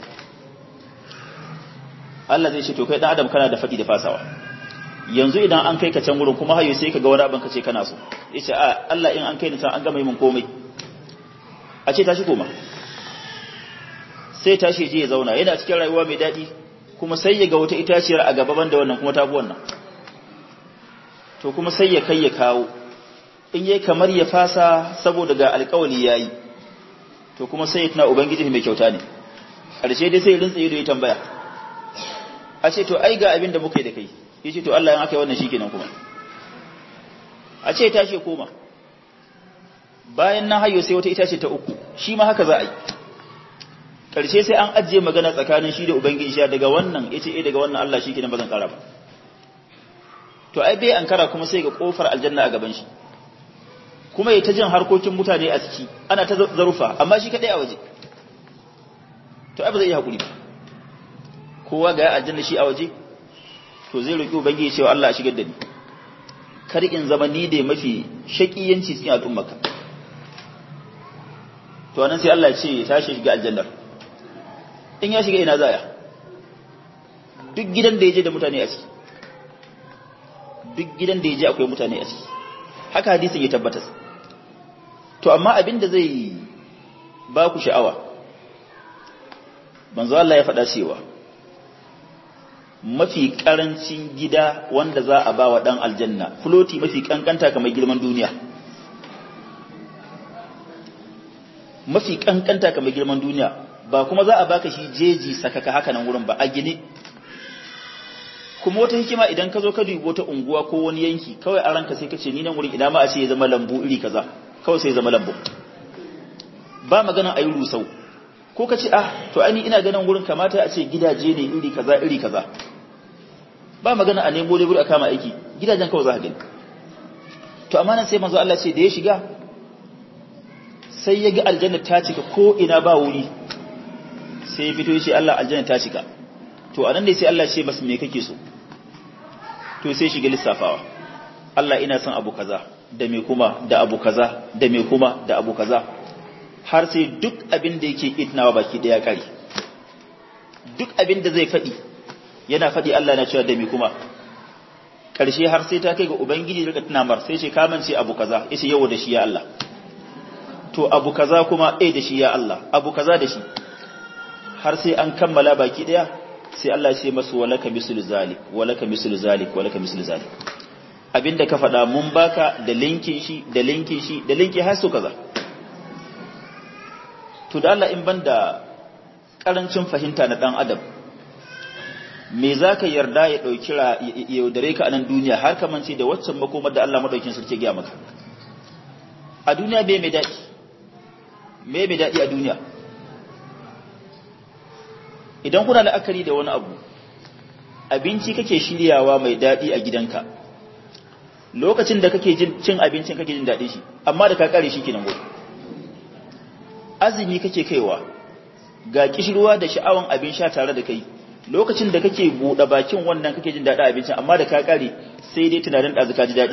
Allah zai ce to kai dan adam kana da fadi da fasawa yanzu idan an kai ka can wurin kuma hayo sai ka ga wani abin ka ce kana so yace a Allah in an kai ni can an gama yi min komai a ce tashi koma sai tashi je ya zauna yana cikin rayuwa mai daɗi kuma sai ya ga wata itaciyar a gaba banda wannan kuma tafi wannan to kuma sai ya kai ya kawo in yayi kamar ya fasa saboda ga alƙawali yayi to kuma sai ya tuna ubangiji mai kyauta ne ƙarshe dai sai ya rintsa ido ya tambaya a ce to ai ga abin da muka yi da kai ya ce to Allah in aka yi wannan shikenan kuma a ce tashi ya koma bayan na hayo sai wata itace ta uku shi ma haka za a yi ƙarshe sai an ajiye magana tsakanin shi da ubangiji sha daga wannan ya ce daga wannan Allah shi kenan ba zan ƙara ba to ai bai an kara kuma sai ga ƙofar aljanna a gaban shi kuma ya ta jin harkokin mutane a ciki ana ta zarufa amma shi kaɗai a waje to ai ba zai iya haƙuri ba kowa ga aljanna shi a waje to zai roƙi ubangiji cewa Allah a shigar da ni kar in zama ni da mafi shaƙiyanci cikin al'ummarka to anan sai Allah ya ce ya tashi shiga aljannar in ya shiga ina zaya duk gidan da ya je da mutane a ciki duk gidan da ya je akwai mutane a ciki haka hadisin ya tabbata to amma abin da zai ba ku sha'awa manzo Allah ya faɗa cewa mafi ƙarancin gida wanda za a ba wa ɗan aljanna floti mafi ƙanƙanta kamar girman duniya mafi ƙanƙanta kamar girman duniya ba kuma za a baka shi jeji sakaka haka nan wurin ba a gine kuma wata hikima idan ka zo ka dubi wata unguwa ko wani yanki kawai a ranka sai ka ce ni nan wurin ina ma a ce ya zama lambu iri kaza kawai sai ya zama lambu ba magana a yi rusau ko ka ce ah to ai ina ganin wurin kamata a ce gidaje ne iri kaza iri kaza ba magana a nemo lebur a kama aiki gidajen kawai za ka gani to amma nan sai manzo Allah ce da ya shiga sai ya ga aljanna ta cika ko ina ba wuri sai ya fito ya ce Allah aljanna ta cika to anan ne sai Allah ce masa me kake so to sai shiga lissafawa Allah ina son abu kaza da me kuma da abu kaza da me kuma da abu kaza har sai duk abin da yake itnawa baki daya kare duk abin da zai faɗi yana faɗi Allah na cewa da me kuma ƙarshe har sai ta kai ga ubangiji daga tunamar sai ce kamance abu kaza yace yau da shi ya Allah to abu kaza kuma eh da shi ya Allah abu kaza da shi har sai an kammala baki daya sai Allah ce masu walaka mislu zalik walaka mislu zalik walaka mislu zalik abinda ka faɗa mun baka da linkin shi da linkin shi da linki har su kaza to da Allah in banda karancin fahimta na dan adam me zaka yarda ya dauki ya yaudare ka a nan duniya har ka mance da waccan makomar da Allah madaukin sarki ya maka a duniya bai mai dadi me mai dadi a duniya idan kuna la'akari da wani abu abinci kake shiryawa mai daɗi a gidanka lokacin da kake cin abincin kake jin daɗi shi amma da ka kare shi kenan gudu azumi kake kaiwa ga kishirwa da sha'awan abin sha tare da kai lokacin da kake buɗe bakin wannan kake jin daɗi abincin amma da ka kare sai dai tunanin ɗazu ka ji daɗi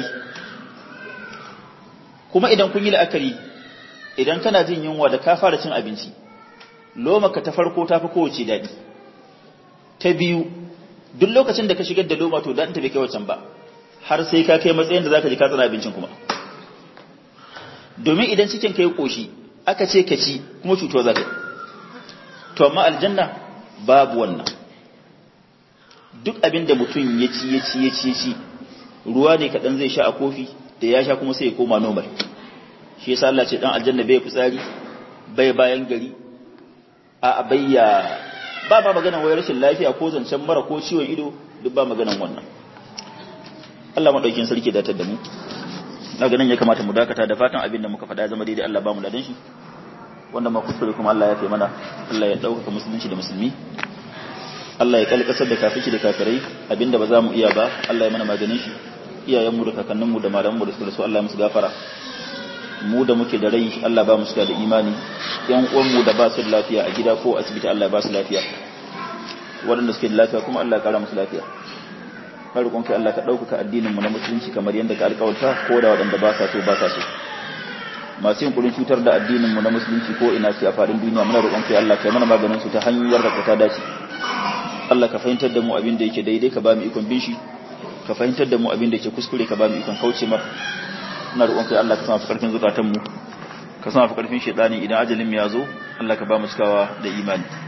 kuma idan kun yi la'akari idan kana jin yunwa da ka fara cin abinci lomaka ta farko ta fi kowace daɗi ta biyu duk lokacin da ka shigar da loma to daɗin ta bai kai wacan ba har sai ka kai matsayin da za ka ji ka tsana abincin kuma domin idan cikin ka yi ƙoshi aka ce ka ci kuma cutuwa za ka yi to amma aljanna babu wannan duk abin da mutum ya ci ya ci ya ci ya ci ruwa ne kaɗan zai sha a kofi da ya sha kuma sai ya koma normal shi yasa Allah ce dan aljanna bai fitsari bai bayan gari a bayya ba ba maganan wai rashin lafiya ko zancen mara ko ciwon ido duk ba maganan wannan Allah madaukin sarki da da mu na ganin ya kamata mu dakata da fatan abin da muka faɗa ya zama daidai Allah ba mu ladan shi wanda ma kuskure kuma Allah ya fi mana Allah ya ɗaukaka musulunci da musulmi Allah ya kalkasar da kafici da kafirai abinda ba za mu iya ba Allah ya mana maganin shi iyayenmu da kakanninmu da malamanmu da suka rasu Allah ya musu gafara mu da muke da rai Allah ba mu suka da imani yan uwanmu da ba su da lafiya a gida ko asibiti Allah ya ba su lafiya waɗanda suke da lafiya kuma Allah ya kara musu lafiya har roƙon kai Allah ka ɗaukaka addinin mu na musulunci kamar yadda ka alƙawarta ko da waɗanda ba sa so ba sa so masu yin kurin cutar da addinin mu na musulunci ko ina ce a faɗin duniya muna roƙon kai Allah kai mana maganin su ta hanyar da ta dace Allah ka fahimtar da mu abin da yake daidai ka ba mu ikon bin shi ka fahimtar da mu abin da yake kuskure ka ba mu ikon kauce mar ina roƙon kai Allah ka sama fi ƙarfin zukatan mu ka sama fi ƙarfin shaytani idan ajalin mu ya zo Allah ka ba mu cikawa da imani